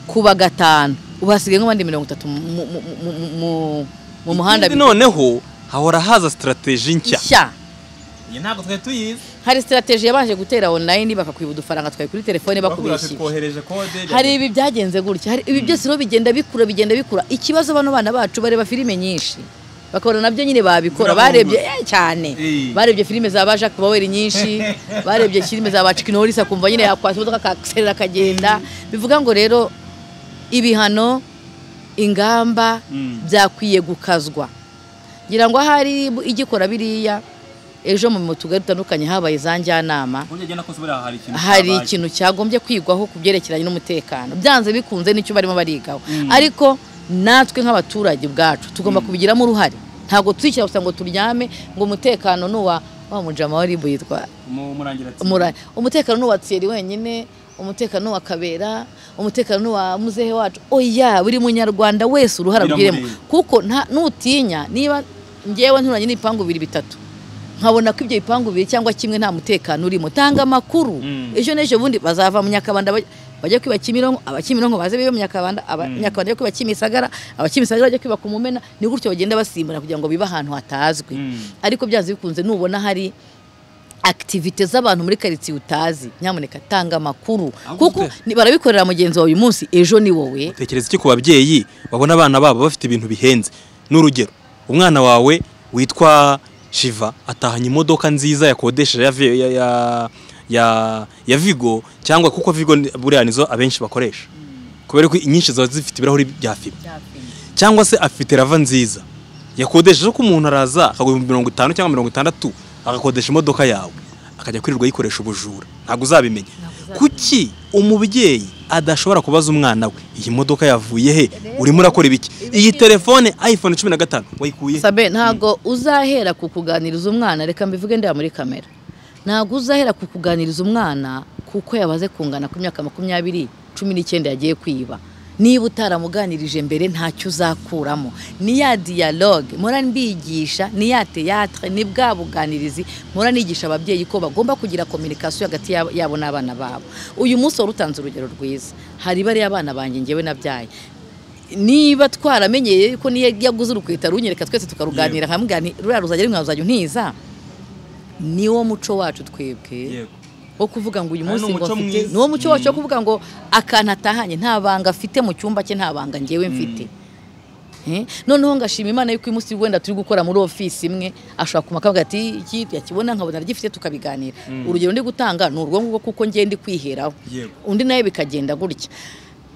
kuba gatanu ubu hasigaye nk'abandi mirongo itatu mu- mu- mu- mu- mu- mu muhanda Ikindi noneho hahora haza sitarateji nshya nshya iyi ntabwo twari tuyizi hari sitarateji yabanje gutera online bakakwiba udufaranga twawe kuri telefone bakubeshye twohereje kode hari ibi byagenze gutya hari ibi byose rero bigenda bikura bigenda bikura ikibazo bano bana bacu bareba filime nyinshi bakabona nabyo nyine babikora barebye eh, cyane Eh. barebye filime za ba Jacques Bauer nyinshi barebye filime za ba Chuck Norris akumva nyine yakwata imodoka akaserera akagenda bivuga ngo rero ibihano ingamba byakwiye gukazwa ngira ngo ahari igikora biriya ejo mu tugari dutandukanye habaye za njyanama hari ikintu cyagombye kwigwaho ku byerekeranye n'umutekano byanze bikunze n'icyo barimo barigaho ariko natwe nk'abaturage ubwacu tugomba kubigiramo uruhare ntabwo twishyira gusa ngo turyame ngo umutekano ni uwa wa mujama wa ribu yitwa Mura- umutekano ni uwa Thierry wenyine umutekano ni uwa Kabera umutekano ni uwa muzehe wacu oya buri munyarwanda wese uruhara Biramureba. rwiremo kuko nta- nutinya niba ngewe nturanye n'ibipangu bibiri bitatu nkabona ko ibyo bipangu bibiri cyangwa kimwe nta mutekano urimo tanga amakuru ejo n'ejo bundi bazava mu nyakabanda baj- bajya kwiba kimironko abakimironko baze bibe mu nyakabanda abanyakabanda bajya kwiba kimisagara abakimisagara bajya kwiba ku mumena ni gutyo bagenda basimbura kugira ngo bibe ahantu hatazwi ariko byanze bikunze nubona hari akitivite z'abantu muri karitsiye utazi nyamuneka tanga amakuru kuko ni- barabikorera mugenzi wawe uyu munsi ejo ni wowe tekereza iki ku babyeyi babona abana babo bafite ibintu bihenze n'urugero umwana wawe witwa shiva atahanye imodoka nziza yakodesheje ya, Vi- ya, ya, ya, ya vigo cyangwa kuko vigo ni- buriya nizo abenshi bakoresha kubera ko inyinshi ziba zifite ibirahuri bya fibu cyangwa se afite rava nziza yakodesheje ko umuntu araza akaguha ibihumbi mirongo itanu cyangwa mirongo itandatu agakodesha imodoka yawe akajya kwirirwa yikoresha ubujura ntabwo uzabimenya kuki umubyeyi adashobora kubaza umwana we iyi modoka yavuye he urimo urakora ibiki iyi telefone ayifone cumi na gatanu wayikuye he?" sabe ntabwo uzahera ku kuganiriza umwana reka mbivuge ndeba muri kamera ntabwo uzahera ku kuganiriza umwana kuko yabaze kungana ku myaka makumyabiri cumi n'icyenda yagiye kwiba niba utaramuganirije mbere ntacyo uzakuramo ni ya diyaloge mpora mbigisha ni ya teyatire ni bwa buganirizi mpora nigisha ababyeyi ko bagomba kugira kominikasiyo hagati yabo- yabo n'abana babo uyu munsi wari utanze urugero rwiza hari bariya abana banjye ngewe nabyaye niba twaramenyeye ko niyo yaguze urukwita runyereka twese tukaruganira nkamugani ruriya ruzajya rimwe ruzajya untiza niwo muco wacu twebwe Yego. wo kuvuga ngo uyu Ah, ni munsi ngo umuco mfite mwiza. niwo muco wacu wo kuvuga ngo akantu atahanye nta banga afite mu cyumba cye nta banga ngewe mfite Eh, noneho ngashima imana yuko uyu munsi wenda turi gukora muri ofisi imwe ashobora kumaka akavuga ati iki yakibona nkabona aragifite tukabiganira urugero ndi gutanga ni urwo ngurwo kuko ngenda kwiheraho Yego. undi nawe bikagenda gutya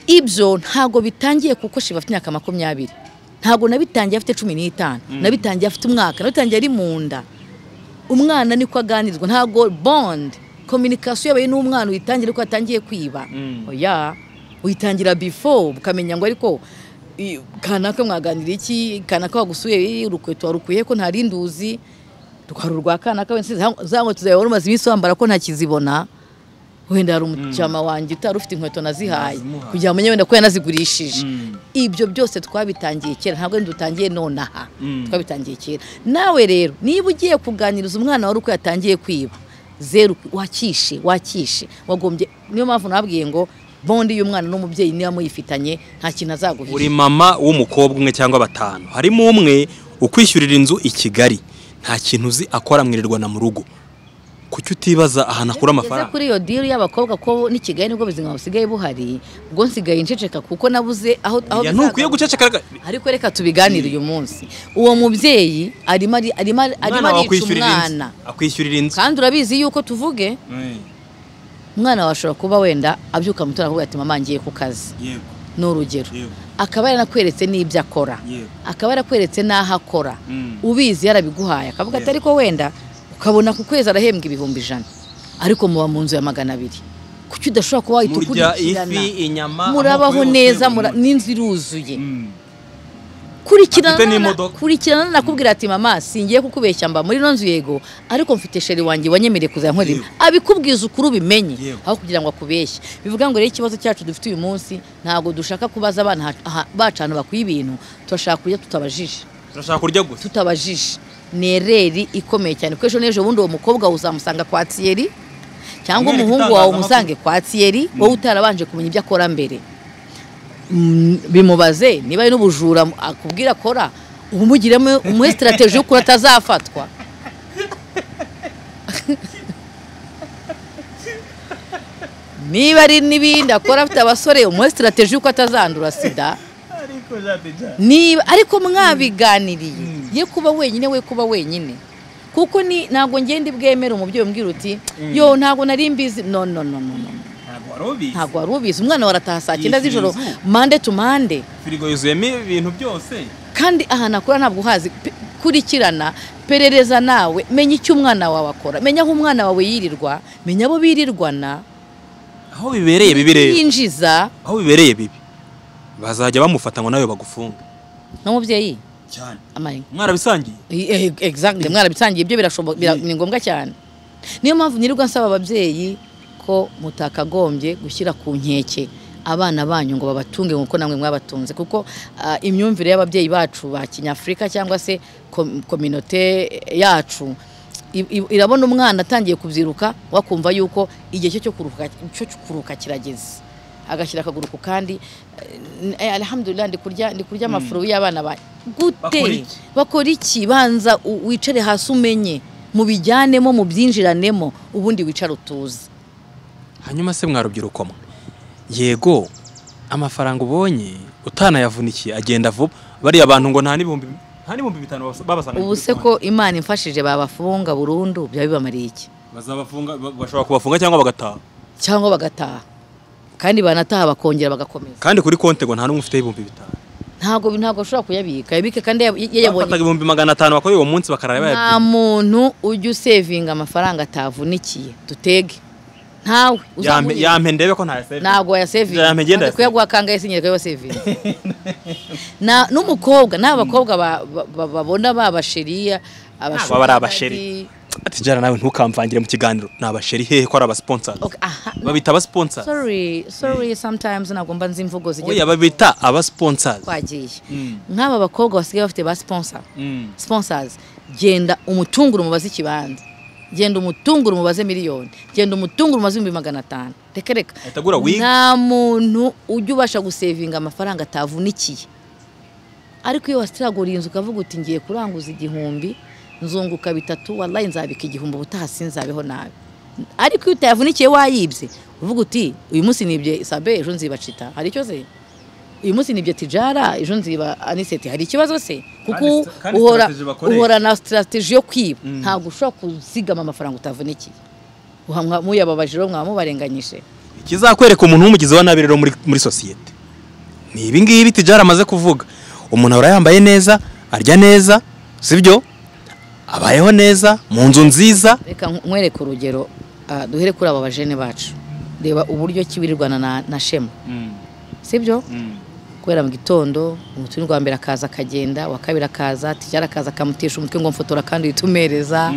ibyo ntabwo bitangiye kuko shiba afite imyaka makumyabiri ntabwo nabitangiye afite cumi n'itanu nabitangiye afite umwaka nabitangiye ari mu nda umwana niko aganizwa ntabwo bond kominikasiyo yabaye n'umwana uyitangira ko atangiye kwiba oya uyitangira before ukamenya ngo ariko i- kanaka mwaganira iki kanaka wagusuye urukweto warukuye ko ntari nduzi rwari urwa kanaka wenda sinzi, za- za nkweto zawe wari umaze iminsi wambara ko ntakizibona wenda hari umucyama wanjye utari ufite inkweto nazihaye kugira ngo umenye wenda ko yanazigurishije ibyo byose twabitangiye kera ntabwo wenda dutangiye nonaha twabitangiye kera nawe rero niba ugiye kuganiriza umwana wari uko yatangiye kwiba zeru wakishe wakishe wagombye niyo mpamvu nabwiye ngo bondi y'umwana n'umubyeyi niba muyifitanye nta kintu azaguhisha uri mama w'umukobwa umwe cyangwa batanu harimo umwe ukwishyurira inzu i kigali nta kintu uzi akora mwirirwa na mu rugo kuki utibaza ahantu akura Ugeze amafaranga kuri iyo diri y'abakobwa ko n'i Kigali nibwo buzima busigaye buhari ubwo nsigaye nceceka kuko nabuze aho aho Ya, bizaga- ntukwiye guceceka ariko reka tubiganire uyu munsi uwo mubyeyi arimo ari- arimo arimo wawe arica akwishyurira inzu umwana akwishyurira inzu kandi urabizi yuko tuvuge umwana wawe ashobora kuba wenda abyuka mu avuga ati mama ngiye ku kazi yego ni urugero Yego. akaba yarakweretse n'ibyo akora Yego. akaba yarakweretse n'aho akora Mm. ubizi yarabiguhaye akavuga ati ariko wenda ukabona ku kwezi arahembwa ibihumbi ijana ariko muba mu nzu ya magana abiri kuki udashobora kuba wahita Murya ukurikirana ifi, inyama, amoko murabaho yose neza buri mura- munsi. n'inzu iruzuye Mm. Afite kurikirana na- n'imodoka. kurikirana nakubwira ati mama singiye kukubeshya mba muri ino nzu yego ariko mfite sheri wanjye wanyemereye kuzajya nkora ibi." abikubwiza ukuri ubimenye Yego. aho kugira ngo akubeshye bivuga ngo rero ikibazo cyacu dufite uyu munsi ntabwo dushaka kubaza abana aha- aha- bacu ahantu bakwiye ibintu turashaka kurya tutabajije turashaka kurya gusa tutabajije ni ereri ikomeye cyane kuko ejo n'ejo bundi uwo mukobwa uzamusanga kwa tiyeri cyangwa Mwereke umuhungu wawe itangazamakuru. umusange kwa tiyeri wowe utarabanje kumenya ibyo akora mbere Mm, bimubaze niba ari n'ubujura akubwira akora umugiremo umuhe sitarateji y'ukuntu atazafatwa niba ari n'ibindi akora afite abasore umuhe sitarateji y'uko atazandura sida niba ariko mwabiganiriye ye kuba wenyine we kuba wenyine kuko ni ntabwo ngenda bwemera umubyeyi umbwira uti yo ntabwo nari mbizi no no no no no. ntabwo wari ubizi umwana warataha saa cyenda z'ijoro Yishyura inzu. mande tu mande firigo yuzuyemo ibintu byose kandi ahantu akora ntabwo uhazi Pe- kurikirana perereza nawe menya icyo umwana wawe akora menya aho umwana wawe yirirwa menya abo birirwana aho bibereye bibireba yinjiza aho bibereye bibi bazajya bamufata ngo nawe bagufunga n'umubyeyi cyane amaye mwarabisangiye Eh, eh, exactly mwarabisangiye ibyo birashoboka bira- ni ngombwa cyane niyo mpamvu nirirwa nsaba ababyeyi ko mutakagombye gushyira ku nkeke abana banyu ngo babatunge nk'uko namwe mwabatunze kuko ah, imyumvire y'ababyeyi bacu ba kinyafurika cyangwa se kom- kominote yacu i- i- irabona umwana atangiye kubyiruka wakumva yuko igihe cye cyo kuruhuka cyo kuruhuka kirageze agashyira akaguru ku kandi eh, eh, alhamdulillah ndi kurya ndi kurya amafuru y'abana banyu Bakora gute iki? bakora iki banza u- wicare hasi umenye mubijyanemo mubyinjiranemo ubundi wicare utuze hanyuma se mwarubyiruko mwe yego amafaranga ubonye utanayavunikiye agenda vuba bariya bantu ngo nta n'ibihumbi nta n'ibihumbi bitanu babasa- babasanga ubu se ko imana imfashije babafunga burundu byaba bibamariye iki bazabafunga ba- bashobora kubafunga cyangwa bagataha cyangwa bagataha kandi banataha bakongera bagakomeza kandi kuri konte ngo nta n'umwe ufite ibihumbi bitanu ntabwo ntabwo ashobora kuyabika yabike kandi yab- yayabonye bafataga ibihumbi magana atanu bakoreye uwo munsi bakarara nta bayabyiba muntu ujya usevinga amafaranga atavunikiye dutege ntawe Yampe- uzamunyura. yampe ndebe ko ntayasevinga ntabwo wayasevinga Jambo igenda Ntabwo kuyaguha kangahe sinyereka wayasevinga Na- n'umukobwa n'abakobwa babona babashiriya Baba ari abasheri ati jara nawe ntukamvangire mu kiganiro ni abasheri hehe ko ari abasiponsari babita abasiponsari sorry sorry sometimes nagomba nzi imvugo oya zigiye babita abasiponsari twagiye nk'aba bakobwa basigaye bafite ba sponsor Mm. sponsors genda umutunguru mubaze ikibanza genda umutunguru mubaze miliyoni genda umutunguru mubaze ibihumbi magana atanu reka reka Ahita agura wig. nta muntu ujya ubasha gusevinga amafaranga atavunikiye ariko iyo wasitiraguriye inzu ukavuga uti ngiye kuranguza igihumbi nzunguka bitatu wallahi nzabika igihumbi ubutaha sinzabeho nabi ariko iyo utayavunikiye wayibye uvuga uti uyu munsi nibye sabe ejo nzibacita hari icyo se uyu munsi nibye tijara ejo nziba aniseti hari ikibazo se kuko Kandi st- kandi uhora strategy bakoresha. uhora na sitarateji yo kwiba ntabwo ushobora kuzigama amafaranga utavunikiye Uhamwa- muyababaje rero mwaba mubarenganyije ikizakwereka umuntu w'umugizi wa nabi rero muri, muri sosiyete ni ibi ngibi tijara amaze kuvuga umuntu ahora yambaye neza arya neza sibyo abayeho neza mu nzu nziza reka nk- nkwereke urugero ah, duhere kuri aba bajene bacu reba uburyo ki wirirwana na, na shema sibyo kubera mu gitondo umutumirwa wa mbere akaza akagenda uwa kabiri akaza tijara akaza akamutesha umutwe ngo mfotora kandi witumereza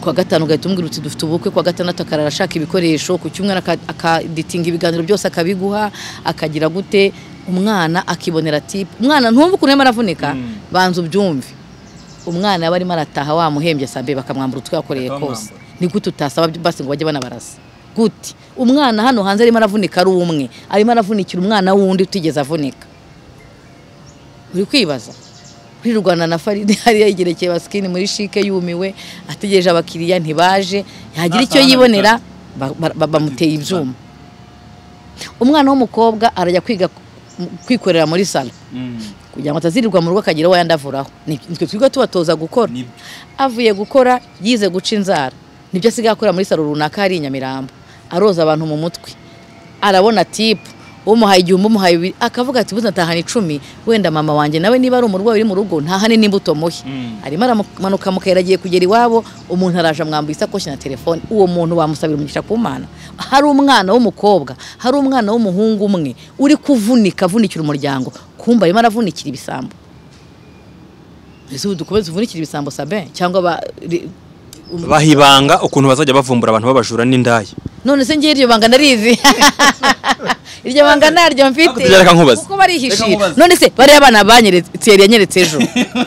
kuwa gatanu ugahita umubwira uti dufite ubukwe kuwa gatandatu akarara ashaka ibikoresho ku cyumweru aka- akaditinga ibiganiro byose akabiguha akagira gute umwana akibonera tipe umwana ntumve ukuntu arimo aravunika banza ubyumve umwana yaba arimo arataha wamuhembye sabe bakamwambura utwe yakoreye kose ni gute utasaba basi ngo bajye banabarasa gute umwana hano hanze arimo aravunika ari umwe arimo aravunikira umwana wundi utigeze avunika uri kwibaza rirwana na faride hariya yigerekeye basikini muri shike yumiwe ategereje abakiriya ntibaje yagira icyo yibonera ba- ba- ba- bamuteye ibyuma umwana w'umukobwa arajya kwiga kwikorera muri salo kugira ngo atazirirwa mu rugo akagira uwo yandavuraho Ni- nitwe twiga tubatoza gukora avuye gukora yize guca inzara nibyo asigaye akora muri salo runaka hari i nyamirambo aroza abantu mu mutwe arabona tipu umuhaye igihumbi umuhaye bibiri akavuga ati buze natahana icumi wenda mama wanjye nawe niba ari umurwayi uri mu rugo ntahane n'imbuto muhe arimo aramanuka mu kayira agiye kugera iwabo umuntu araje amwambuye isakoshi na telefone uwo muntu wamusabira umugisha ku mana hari umwana w'umukobwa hari umwana w'umuhungu umwe uri kuvunika avunikira umuryango kumba arimo aravunikira ibisambo ese ubu dukomeze uvunikira ibisambo sabe cyangwa ba ri- um- bahibanga ukuntu bazajya bavumbura abantu babajura n'indaya none se ngiye iryo banga narizi iryo banga naryo mfite Reka nkubaze. kuko barihishiye Reka nkubaze. none se bariya bana banyeretse yari yanyeretse ejo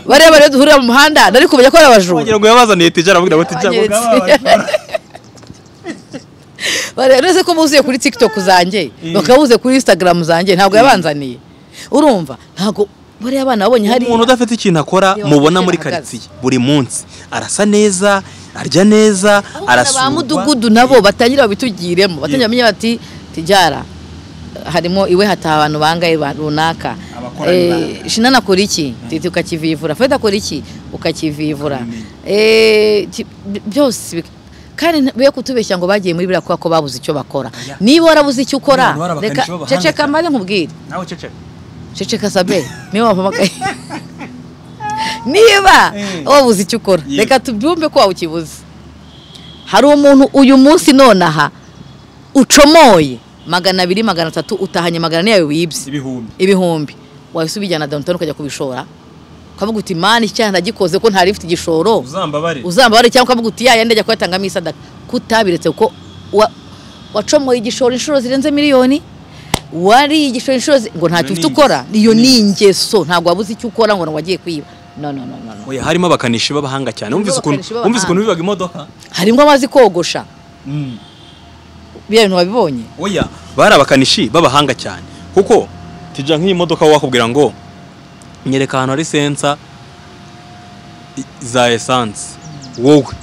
bariya bariya duhurira mu muhanda nari kumenya ko ari abajura wagira ngo yabazaniye tijara avugira ngo tijara Banyeretse. Bariya- uretse ko buzuye kuri tiktok zanjye bakaba buzuye kuri instagram zanjye ntabwo yabanzaniye urumva ntabwo bariya bana babonye hari umuntu udafite ikintu akora Iyo mubona muri ahagaze. karitsiye buri munsi arasa neza arya neza arasurwa ba mudugudu nabo batangira babitugiremo batangira bamenye bati tijara harimo iwe hataha abantu bangaye ba- runaka Eh, shinana akora iki titi ukakivivura feda akora iki ukakivivura Eh, ki- bi- byose bik- kandi nta- be kutubeshya ngo bagiye muri biriya kubera ko babuze icyo bakora niba warabuze icyo ukora Abantu reka barabakanishi b'abahanga ceceka cyane. maze nkubwire nawe ceceka ceceka sabe niba wampamagaye niba wabuze icyo ukora Yego. reka tubyumve ko wawukibuze hari umuntu uyu munsi nonaha ucomoye magana abiri magana atatu utahanye magana ane yawe wibye ibihumbi ibihumbi wahise ubijyana downtown ukajya kubishora ukavuga uti mani icyaha nagikoze ko ntari mfite igishoro uzambabare uzambabare cyangwa ukavuga uti yayandi ajya kuyatangamo isadaka kutabiretse kuko wa- wacomoye igishoro inshuro zirenze miliyoni wari igishoro inshuro zi- ngo ntacyo Iyo ufite ni ukora ingeso. iyo Ni ni ingeso ntabwo wabuze icyo ukora ngo wagiye kwiba no no no no no. oya harimo abakanishi b'abahanga cyane wumvise ukuntu abakanishi b'abahanga. wumvise ukuntu bibaga imodoka harimo abazi kogosha biriya bintu wabibonye oya bari abakanishi b'abahanga cyane kuko tujya nk'iyi modoka wakubwira ngo nyereka ahantu hari sensa i- za esanse wowe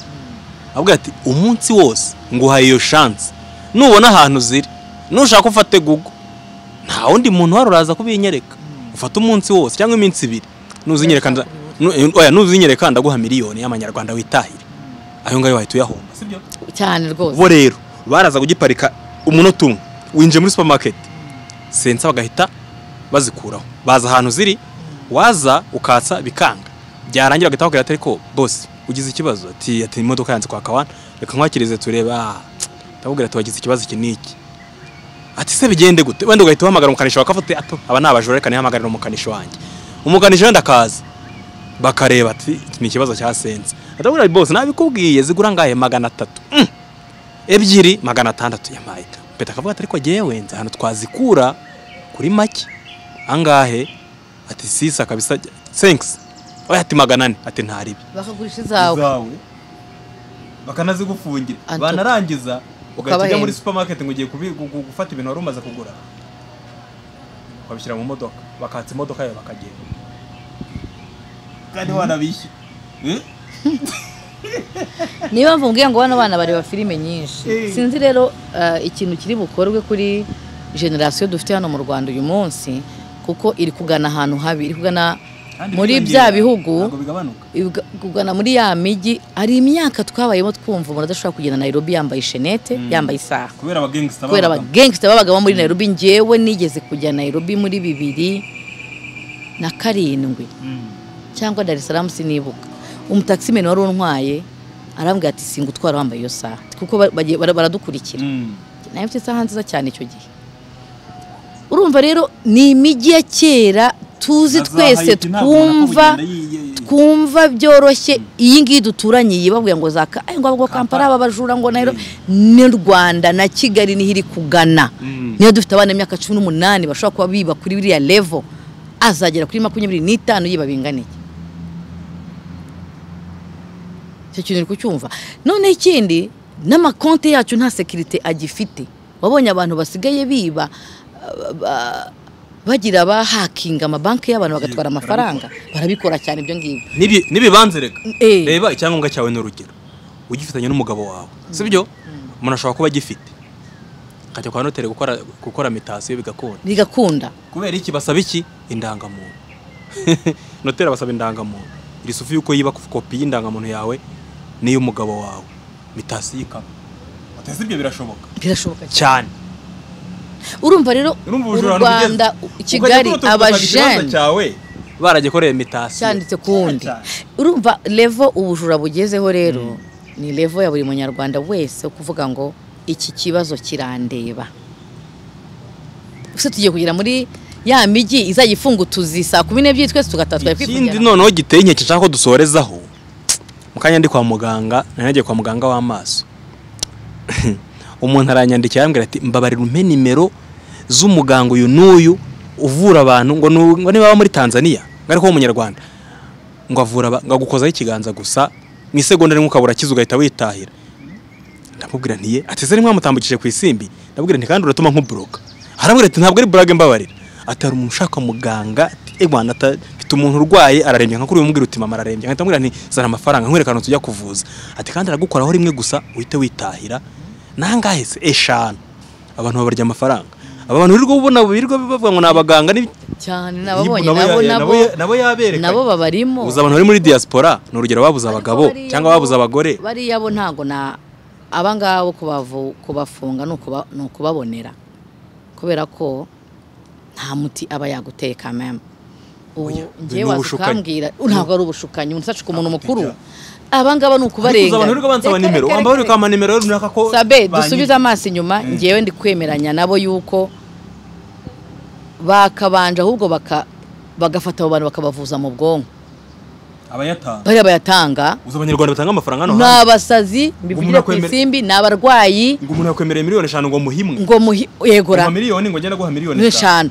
avuga ati umunsi wose nguhaye iyo shansi nubona ahantu ziri nushaka ufate gugu nta wundi muntu uhari uraza kubinyereka ufate umunsi wose cyangwa iminsi ibiri nuzinyereka nda- nu- oya, nuzinyereka ndaguha miliyoni y'amanyarwanda witahire ayo ngayo wahita uyahomba cyane rwose bo rero baraza kugiparika umunota umwe winjiye muri supermarket sensa bagahita bazikuraho baza ahantu ziri waza ukatsa bikanga byarangira bagahita bakubwira ati ariko bose ugize ikibazo ati ati imodoka yanze kwa kawana reka nkwakirize turebe aha ndababwira ati wagize ikibazo iki n'iki ati se bigende gute wenda ugahita uhamagara umukanishi wa kavuti ato aba ni abajura reka nihamagarire umukanishi wanjye umukanishi wenda akaza bakareba ati iki ni ikibazo cyasenze ndababwira ati bose nabikubwiye zigura ngahe magana atatu Mm. ebyiri magana atandatu yampaye mpeta akavuga ati ariko jyewe nzi ahantu twazikura kuri make angahe ati sisa kabisa senkisi oya ati magana ane ati ntaribi bakagurisha izawe bakanazigufungira Anto- banarangiza ugahita ujya Ukabahemba. muri supermarket ngo ugiye kubi- gu- gu- gufata ibintu wari umaze kugura ukabishyira mu modoka bakatsa imodoka yawe bakagenda kandi wanabishyura niba mvumbwiye ngo bano bana bareba filime nyinshi sinzi rero eh, ikintu kiri bukorwe kuri generasiyo dufite hano mu rwanda uyu munsi kuko iri kugana ahantu habi iri kugana muri bya bihugu ntabwo bigabanuka Ibiga- kugana muri ya mijyi hari imyaka twabayemo twumva umuntu adashobora kugenda Nairobi yambaye ishenete yambaye isaha kubera abagangsta kubera abagangsta babagamo muri Nairobi njyewe nigeze kujya Nairobi muri bibiri na karindwi cyangwa Dar es Salaam sinibuka umutakisimeni wari untwaye arambwira ati singutwara wambaye iyo saha kuko ba- bagiye- bara- baradukurikira nayo mfite isaha nziza cyane icyo gihe urumva rero ni imijyi ya kera tuzi twese twumva twumva byoroshye iyi ngiyi duturanye iyi babwiye ngo za Ka- "Ay, ngo abagwa kampala aba bajura ngo nairobi ni rwanda na kigali niho iri kugana niyo dufite abana imyaka cumi n'umunani bashobora kuba biba kuri biriya levo azagera kuri makumyabiri n'itanu yiba binganiye icyo kintu uri kucyumva noneho ikindi n'amakonti yacu nta sekirite agifite wabonye abantu basigaye biba ah, ba- bagira abahakinga amabanki y'abantu bagatwara amafaranga barabikora cyane ibyo ngibyo n'ibibanza reka Eh. reba icyangombwa cyawe ni urugero ugifitanye n'umugabo wawe sibyo umuntu ashobora kuba agifite akajya kwa noteri gukora gukora mitasiyo bigakunda bigakunda kubera iki basaba iki indangamuntu noteri basaba indangamuntu iri sufi yuko yiba kopi y'indangamuntu yawe n'iy'umugabo wawe mitasi y'ikaba uteze ibyo birashoboka birashoboka cyane cyane urumva rero Urumva u ubujura rwanda ntibugeze. kigali Ukajya kurotora ugasanga ikibanza abajene cyawe baragikoreye mitasiyo cyanditse ku wundi Cyane cyane. urumva levo ubujura bugezeho rero ni levo ya buri munyarwanda wese wo kuvuga ngo iki kibazo kirandeba gusa tugiye kugera muri ya mijyi izajya ifunga utuzi saa kumi n'ebyiri twese tugataha twari ikindi kwifungira noneho giteye inkeke nshaka ko dusorezaho mu kanya ndi kwa muganga nari nagiye kwa muganga w'amaso umuntu aranyandikira arambwira ati mbabarira umpe nimero z'umuganga uyu n'uyu uvura abantu ngo nu- ngo niba aba muri tanzania ngo ariko w'umunyarwanda ngo avura aba- ngo agukozaho ikiganza gusa mu isegonda rimwe ukabura akiza ugahita witahira ndamubwira ntiye ati se mwamutambukije ku isimbi ndamubwira nti kandi uratuma nk'uburoka arambwira ati ntabwo ari burage mbabarira ati hari umuntu ushaka muganga ati "Eh bwana ata- mfite umuntu urwaye ararembye nka kuri uyu mubwira uti mama ararembye nkahita mubwira nti zana amafaranga nkwereka ahantu tujya kuvuza ati kandi aragukoraho rimwe gusa uhite witahira nangahe se eshanu abantu babarya amafaranga aba bantu wirirwa ubona birirwa bavuga ngo ni abaganga ni- cyane Yibu nababonye nabo nabo ya- ya- nabo ya- nabo yaberekanye. nabo babarimo uzi abantu bari muri diaspora ni urugero babuze abagabo Ariko bariya cyangwa babuze bo- abagore bariya bo ntabwo na abangabo kubavu- kubafunga ni ukuba- ni ukubabonera kubera ko nta muti aba yaguteka mema ubu ngewe ni waza ubushukanyi. ukambwira ntabwo ari ubushukanyi umuntu ushatse umuntu mukuru abangaba ni Ariko uzi abantu wirirwa bansaba nimero wambaye ureka ukubarenga amanimero rero runaka ko sabe banyi- dusubize amaso inyuma ngewe ndi kwemeranya nabo yuko bakabanja ahubwo baka- bagafata abo bantu bakabavuza mu bwonko abayatanga bariya bayatanga uzi abanyarwanda batanga amafaranga hano ni hanze abasazi umuntu mbivugire ku akwemere- isimbi ni abarwayi ngo umuntu yakwemereye miliyoni eshanu ngo muhimwe ngo muhi- kuva yegura miliyoni ngo agenda guha miliyoni eshanu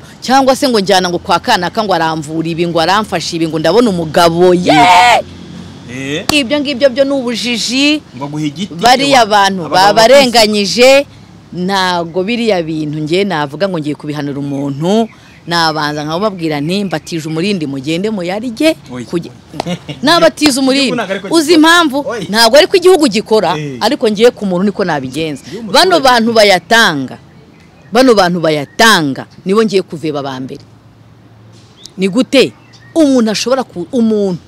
n'eshanu cyangwa se ngo njyana ngo kwa kanaka ngo aramvura ibi ngo aramfasha ibi ngo ndabona umugabo ye Eh, ibyo ngibyo byo ni ubujiji ngo aguhe igiti bariya ewa, bantu abagabo babarenganyije ntabwo biriya bintu ngiye navuga ngo ngiye kubihanura umuntu nabanza nkababwira nti mbatije umurindi mugende muyarige Oya. kuge- nabatiza umurindi ntabwo ariko uzi gikora. impamvu Oya. ntabwo ariko igihugu gikora Eh. ariko ngiye ku muntu niko nabigenza Ngiye umuturage. bano bantu bayatanga bano bantu bayatanga nibo ngiye kuveba aba mbere ni gute umuntu ashobora ku umuntu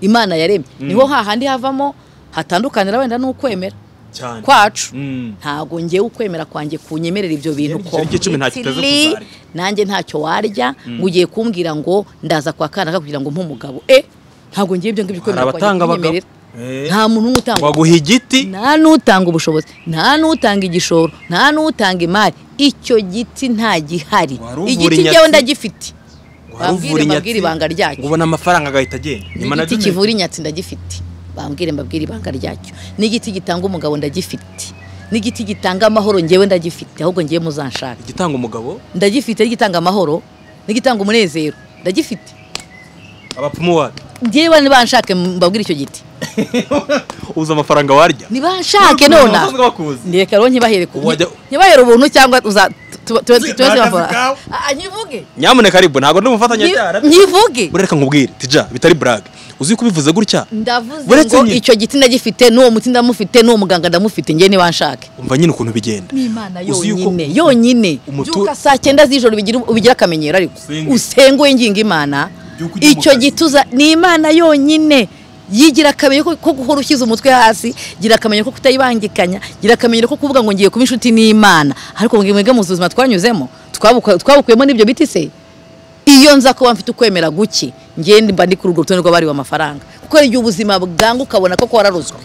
imana yaremye niho hahandi havamo hatandukanira wenda n'ukwemera Cyane. kwacu Mm. ntabwo ngewe ukwemera kwanjye kunyemerera ibyo bintu Rero ko igiceri cy'icumi ntacyo uteze Tiri, kuzarya. nanjye ntacyo warya ngo ugiye kumbwira ngo ndaza kwa kanaka kugira ngo mpe umugabo e ntabwo ngewe ibyo ngibyo ukwemera kwanjye abatanga abagabo. kunyemerera Eh. nta muntu n'umwe utanga waguha igiti nta n'utanga ubushobozi nta n'utanga igishoro nta n'utanga imari icyo giti nta gihari Wari uvura igiti inyatsi. njyewe ndagifite waruvura bambwire mbabwire ibanga ngo ryacyo ubone amafaranga agahita agenda Ni igiti management. kivura inyatsi ndagifite bambwire mbabwire ibanga ryacyo n'igiti gitanga umugabo ndagifite n'igiti gitanga amahoro njyewe ndagifite ahubwo njyewe muzanshaka igitanga umugabo ndagifite n'igitanga amahoro n'igitanga umunezero ndagifite abapfumu wapi njyewe nibanshake mbabwire icyo giti uzi amafaranga warya nibanshake Umuntu nona wasanzwe bakuzi. reka rero nkibahere ku- Wajya- nkibahere ubuntu cyangwa uza tuba- tuba- tuba- tuba- Akazi tuba- kawe. Ah, nyivuge nyamuneka aribu ntabwo ndi Nyi- umufatanyacyaha nyivuge ureka nkubwire tija bitari burage uzi ko ubivuze gutya ndavuze Uretse ngo nyine. icyo giti ndagifite n'uwo muti ndamufite n'uwo muganga ndamufite njye nibanshake umva nyine ukuntu bigenda n'imana Uzi yuko- yonyine yonyine Umutu- byuka saa cyenda z'ijoro ubigira- ubigira akamenyero ariko Usenge. usenge winginga imana Byuka ujye mu icyo kazi. gituza ni imana yonyine yigira akamenyero ko- ko guhora ushyize umutwe hasi gira akamenyero ko kutayibangikanya gira akamenyero ko kuvuga ngo ngiye kuba inshuti n'imana ariko ngo mwebwe mu buzima twanyuzemo twabuka- twabukuyemo n'ibyo biti se iyo nza kuba mfite ukwemera guke ngende mba ndi kuri urwo rutonde rw'abariwe amafaranga kuko hari igihe ubuzima bwanga ukabona ko wararuzwe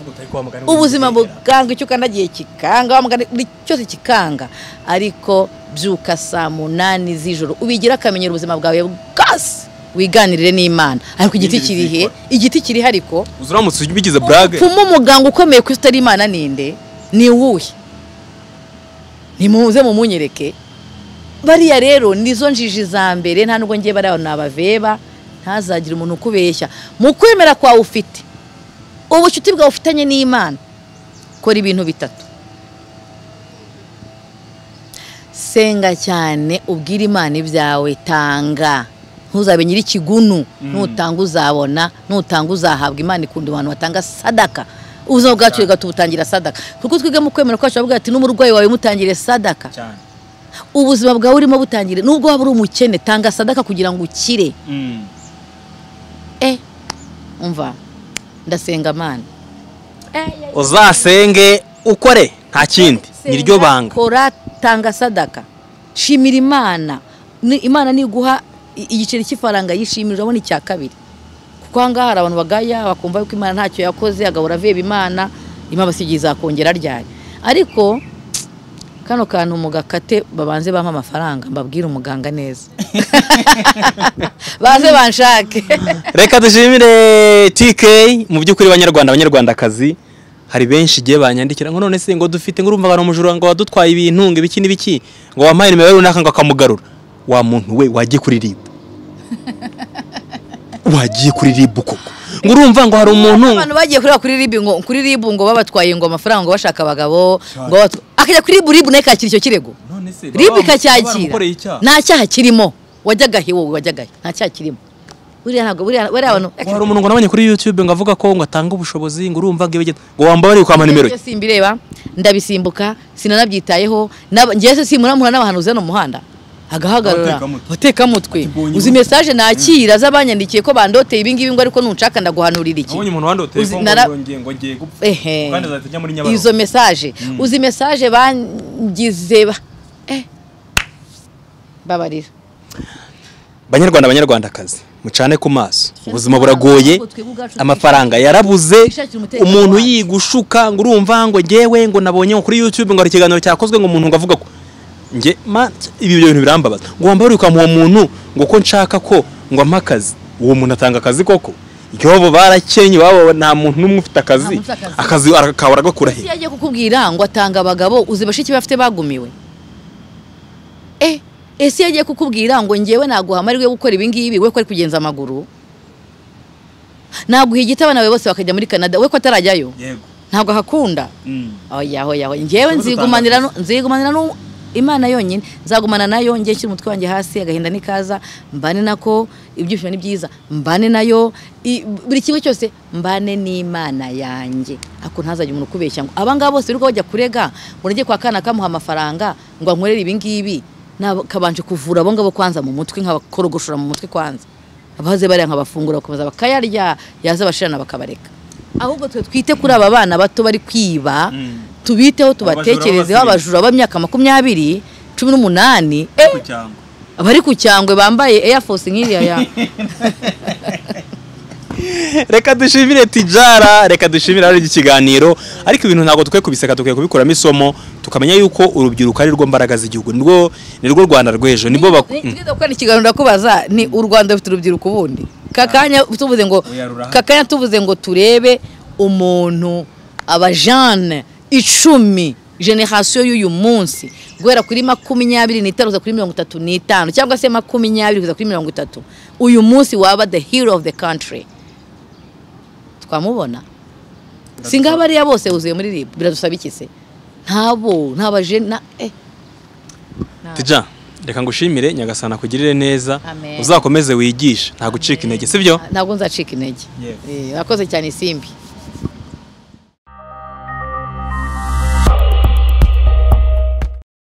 ubuzima buganga icyo ukanagiye kikanga wa mugani buri cyose kikanga ariko byuka saa munani z'ijoro ubigire akamenyero ubuzima bwawe bwose wiganirire n'imana ariko igiti kiri he igiti kiri he ariko uzi uramutse ubigize burage upfuma umuganga ukomeye ku isi utari imana ninde ni uwuhe nimuze mumunyereke bariya rero nizo njiji za mbere nta nubwo ngiye bariya nabaveba ntazagire umuntu ukubeshya mu kwemera kwawe ufite ubucuti bwawe ufitanye n'imana kora ibintu bitatu senga cyane ubwire imana ibyawe tanga ntuzabe nyir'ikigunu nutanga uzabona nutanga uzahabwa imana ikunda abantu batanga sadaka ubuzima bwacu reka tubutangira sadaka kuko twige mu kwemera kwacu bavuga ati n'umurwayi wawe mutangire sadaka cyane ubuzima bwawe urimo butangire nubwo waba uri umukene tanga sadaka kugira ngo ukire eh umva ndasenga amana uzasenge ukore nta kindi ni ryo banga kora tanga sadaka shimira imana Ni- imana niguha i- igiceri cy'ifaranga yishimira urabona icya kabiri kuko aha ngaha hari abantu bagaya bakumva yuko imana ntacyo yakoze agahora aveba imana imana basigiye izakongera ryari ariko kano kantu mugakate babanze bampa amafaranga mbabwire umuganga neza baze banshake reka dushimire tk mu by'ukuri banyarwanda abanyarwandakazi hari benshi igihe banyandikira ngo none se ngo dufite ngo urumva abantu umujura ngo wadutwaye ibintu ngo ibiki n'ibiki ngo wampaye nimero ye runaka ngo akamugarura wa muntu we wagiye kuri rib wagiye kuri rib koko ngo urumva ngo hari umuntu abantu bagiye kureba kuri ribu ngo kuri ribu ngo babatwaye ngo amafaranga ngo bashaka abagabo ngo babatwa- akajya kuri ribu ribu nayo kakira icyo kirego ribu ikacyakira nta cyaha kirimo wajyagahe wowe wajyagahe nta cyaha kirimo buriya ntabwo buriya bariya abantu ngo hari umuntu ngo nabonye kuri youtube ngo avuga ko ngo atanga ubushobozi ngo urumva ngo ibigenda ngo wambara ari kwampa nimero ye Ibyo simbireba ndabisimbuka sinanabyitayeho nab- njyewe se simuramura n'abahanuzi hano mu muhanda agahagarara Abatekamutwe. abatekamutwe Ati, uzi mesaje nakira z'abanyandikiye ko bandoteye ibingibi ngo ariko nunshaka ndaguhanurira iki nabonye umuntu wandoteye Uzi- ko ngo nara- ngiye- ngo ngiye gupfa Ehe. kandi azahita ajya muri nyabarongo izo mesaje uzi mesaje bangize ba- eh. babarira banyarwanda banyarwandakazi mucane ku maso ubuzima buragoye amafaranga yarabuze umuntu yigushuka ngo urumva ngo ngewe ngo nabonye ngo kuri youtube ngo hari ikiganiro cyakozwe ngo umuntu ngo avuga ko nge ma ibi bintu birambabaza ngo wambare kwa uwo muntu ngo ko nshaka ko ngo ampe akazi uwo muntu atanga akazi koko yobo barakenye wabo nta muntu n'umwe ufite Nta akazi muntu ufite akazi akaba aragakura he iyo agiye kukubwira ngo atanga abagabo uzi bashiki bafite bagumiwe eh ese iyo agiye kukubwira ngo ngewe naguha amahirwe yo gukora ibingibi we ko ari kugenza amaguru naguha igiti abana bawe bose bakajya muri canada we ko atarajyayo ntabwo ahakunda oya oya oya njyewe nzigumanira nu- nzigumanira nu imana yonyine nzagumana nayo njye nshyira umutwe wanjye hasi agahinda n'ikaza mbane nako ibyishimo ni byiza mbane nayo i- buri kimwe cyose mbane n'imana yanjye ako ntazajya umuntu ukubeshya ngo aba ngaba bose birirwa bajya kurega ngo nagiye kwa kana kamuha amafaranga ngo ankorere ibi ngibi Nabo- kabanje kuvura abo ngabo kwanza mu mutwe nkabakorogoshora mu mutwe kwanza abaze bariya nkabafungura bakabaza bakayarya yaza abashirana bakabareka ahubwo twe twite kuri aba bana bato bari kwiba tubiteho Abajura tubatekerezeho b'abasirimu. abajura b'imyaka makumyabiri cumi n'umunani eh, ku cyangwa abari ku cyangwe bambaye Air Force nk'iriya ya reka dushimire tijara reka dushimire ari ikiganiro ariko ibintu ntabwo tukwiye kubiseka tukwiye kubikuramo isomo tukamenya yuko urubyiruko ari rwo mbaraga z'igihugu nirwo nirwo rwanda rw'ejo nibo baku Ni- tugeze gukora ikiganiro ndakubaza ni u rwanda rufite urubyiruko ubundi kakanya tuvuze ngo Uyarura. kakanya tuvuze ngo turebe umuntu abajane icumi generasiyo y'uyu munsi guhera kuri makumyabiri n'itanu kugeza kuri mirongo itatu n'itanu cyangwa se makumyabiri kugeza kuri mirongo itatu uyu munsi waba the hero of the country twamubona singaho bariya bose buzuye muri rib biradusaba iki se ntabo ntabajena eh tija reka ngushimire nyagasana kugirire neza Amen. uzakomeze wigishe nta gucika intege sibyo ntabwo nzacika intege Yego. Eh, urakoze cyane isimbi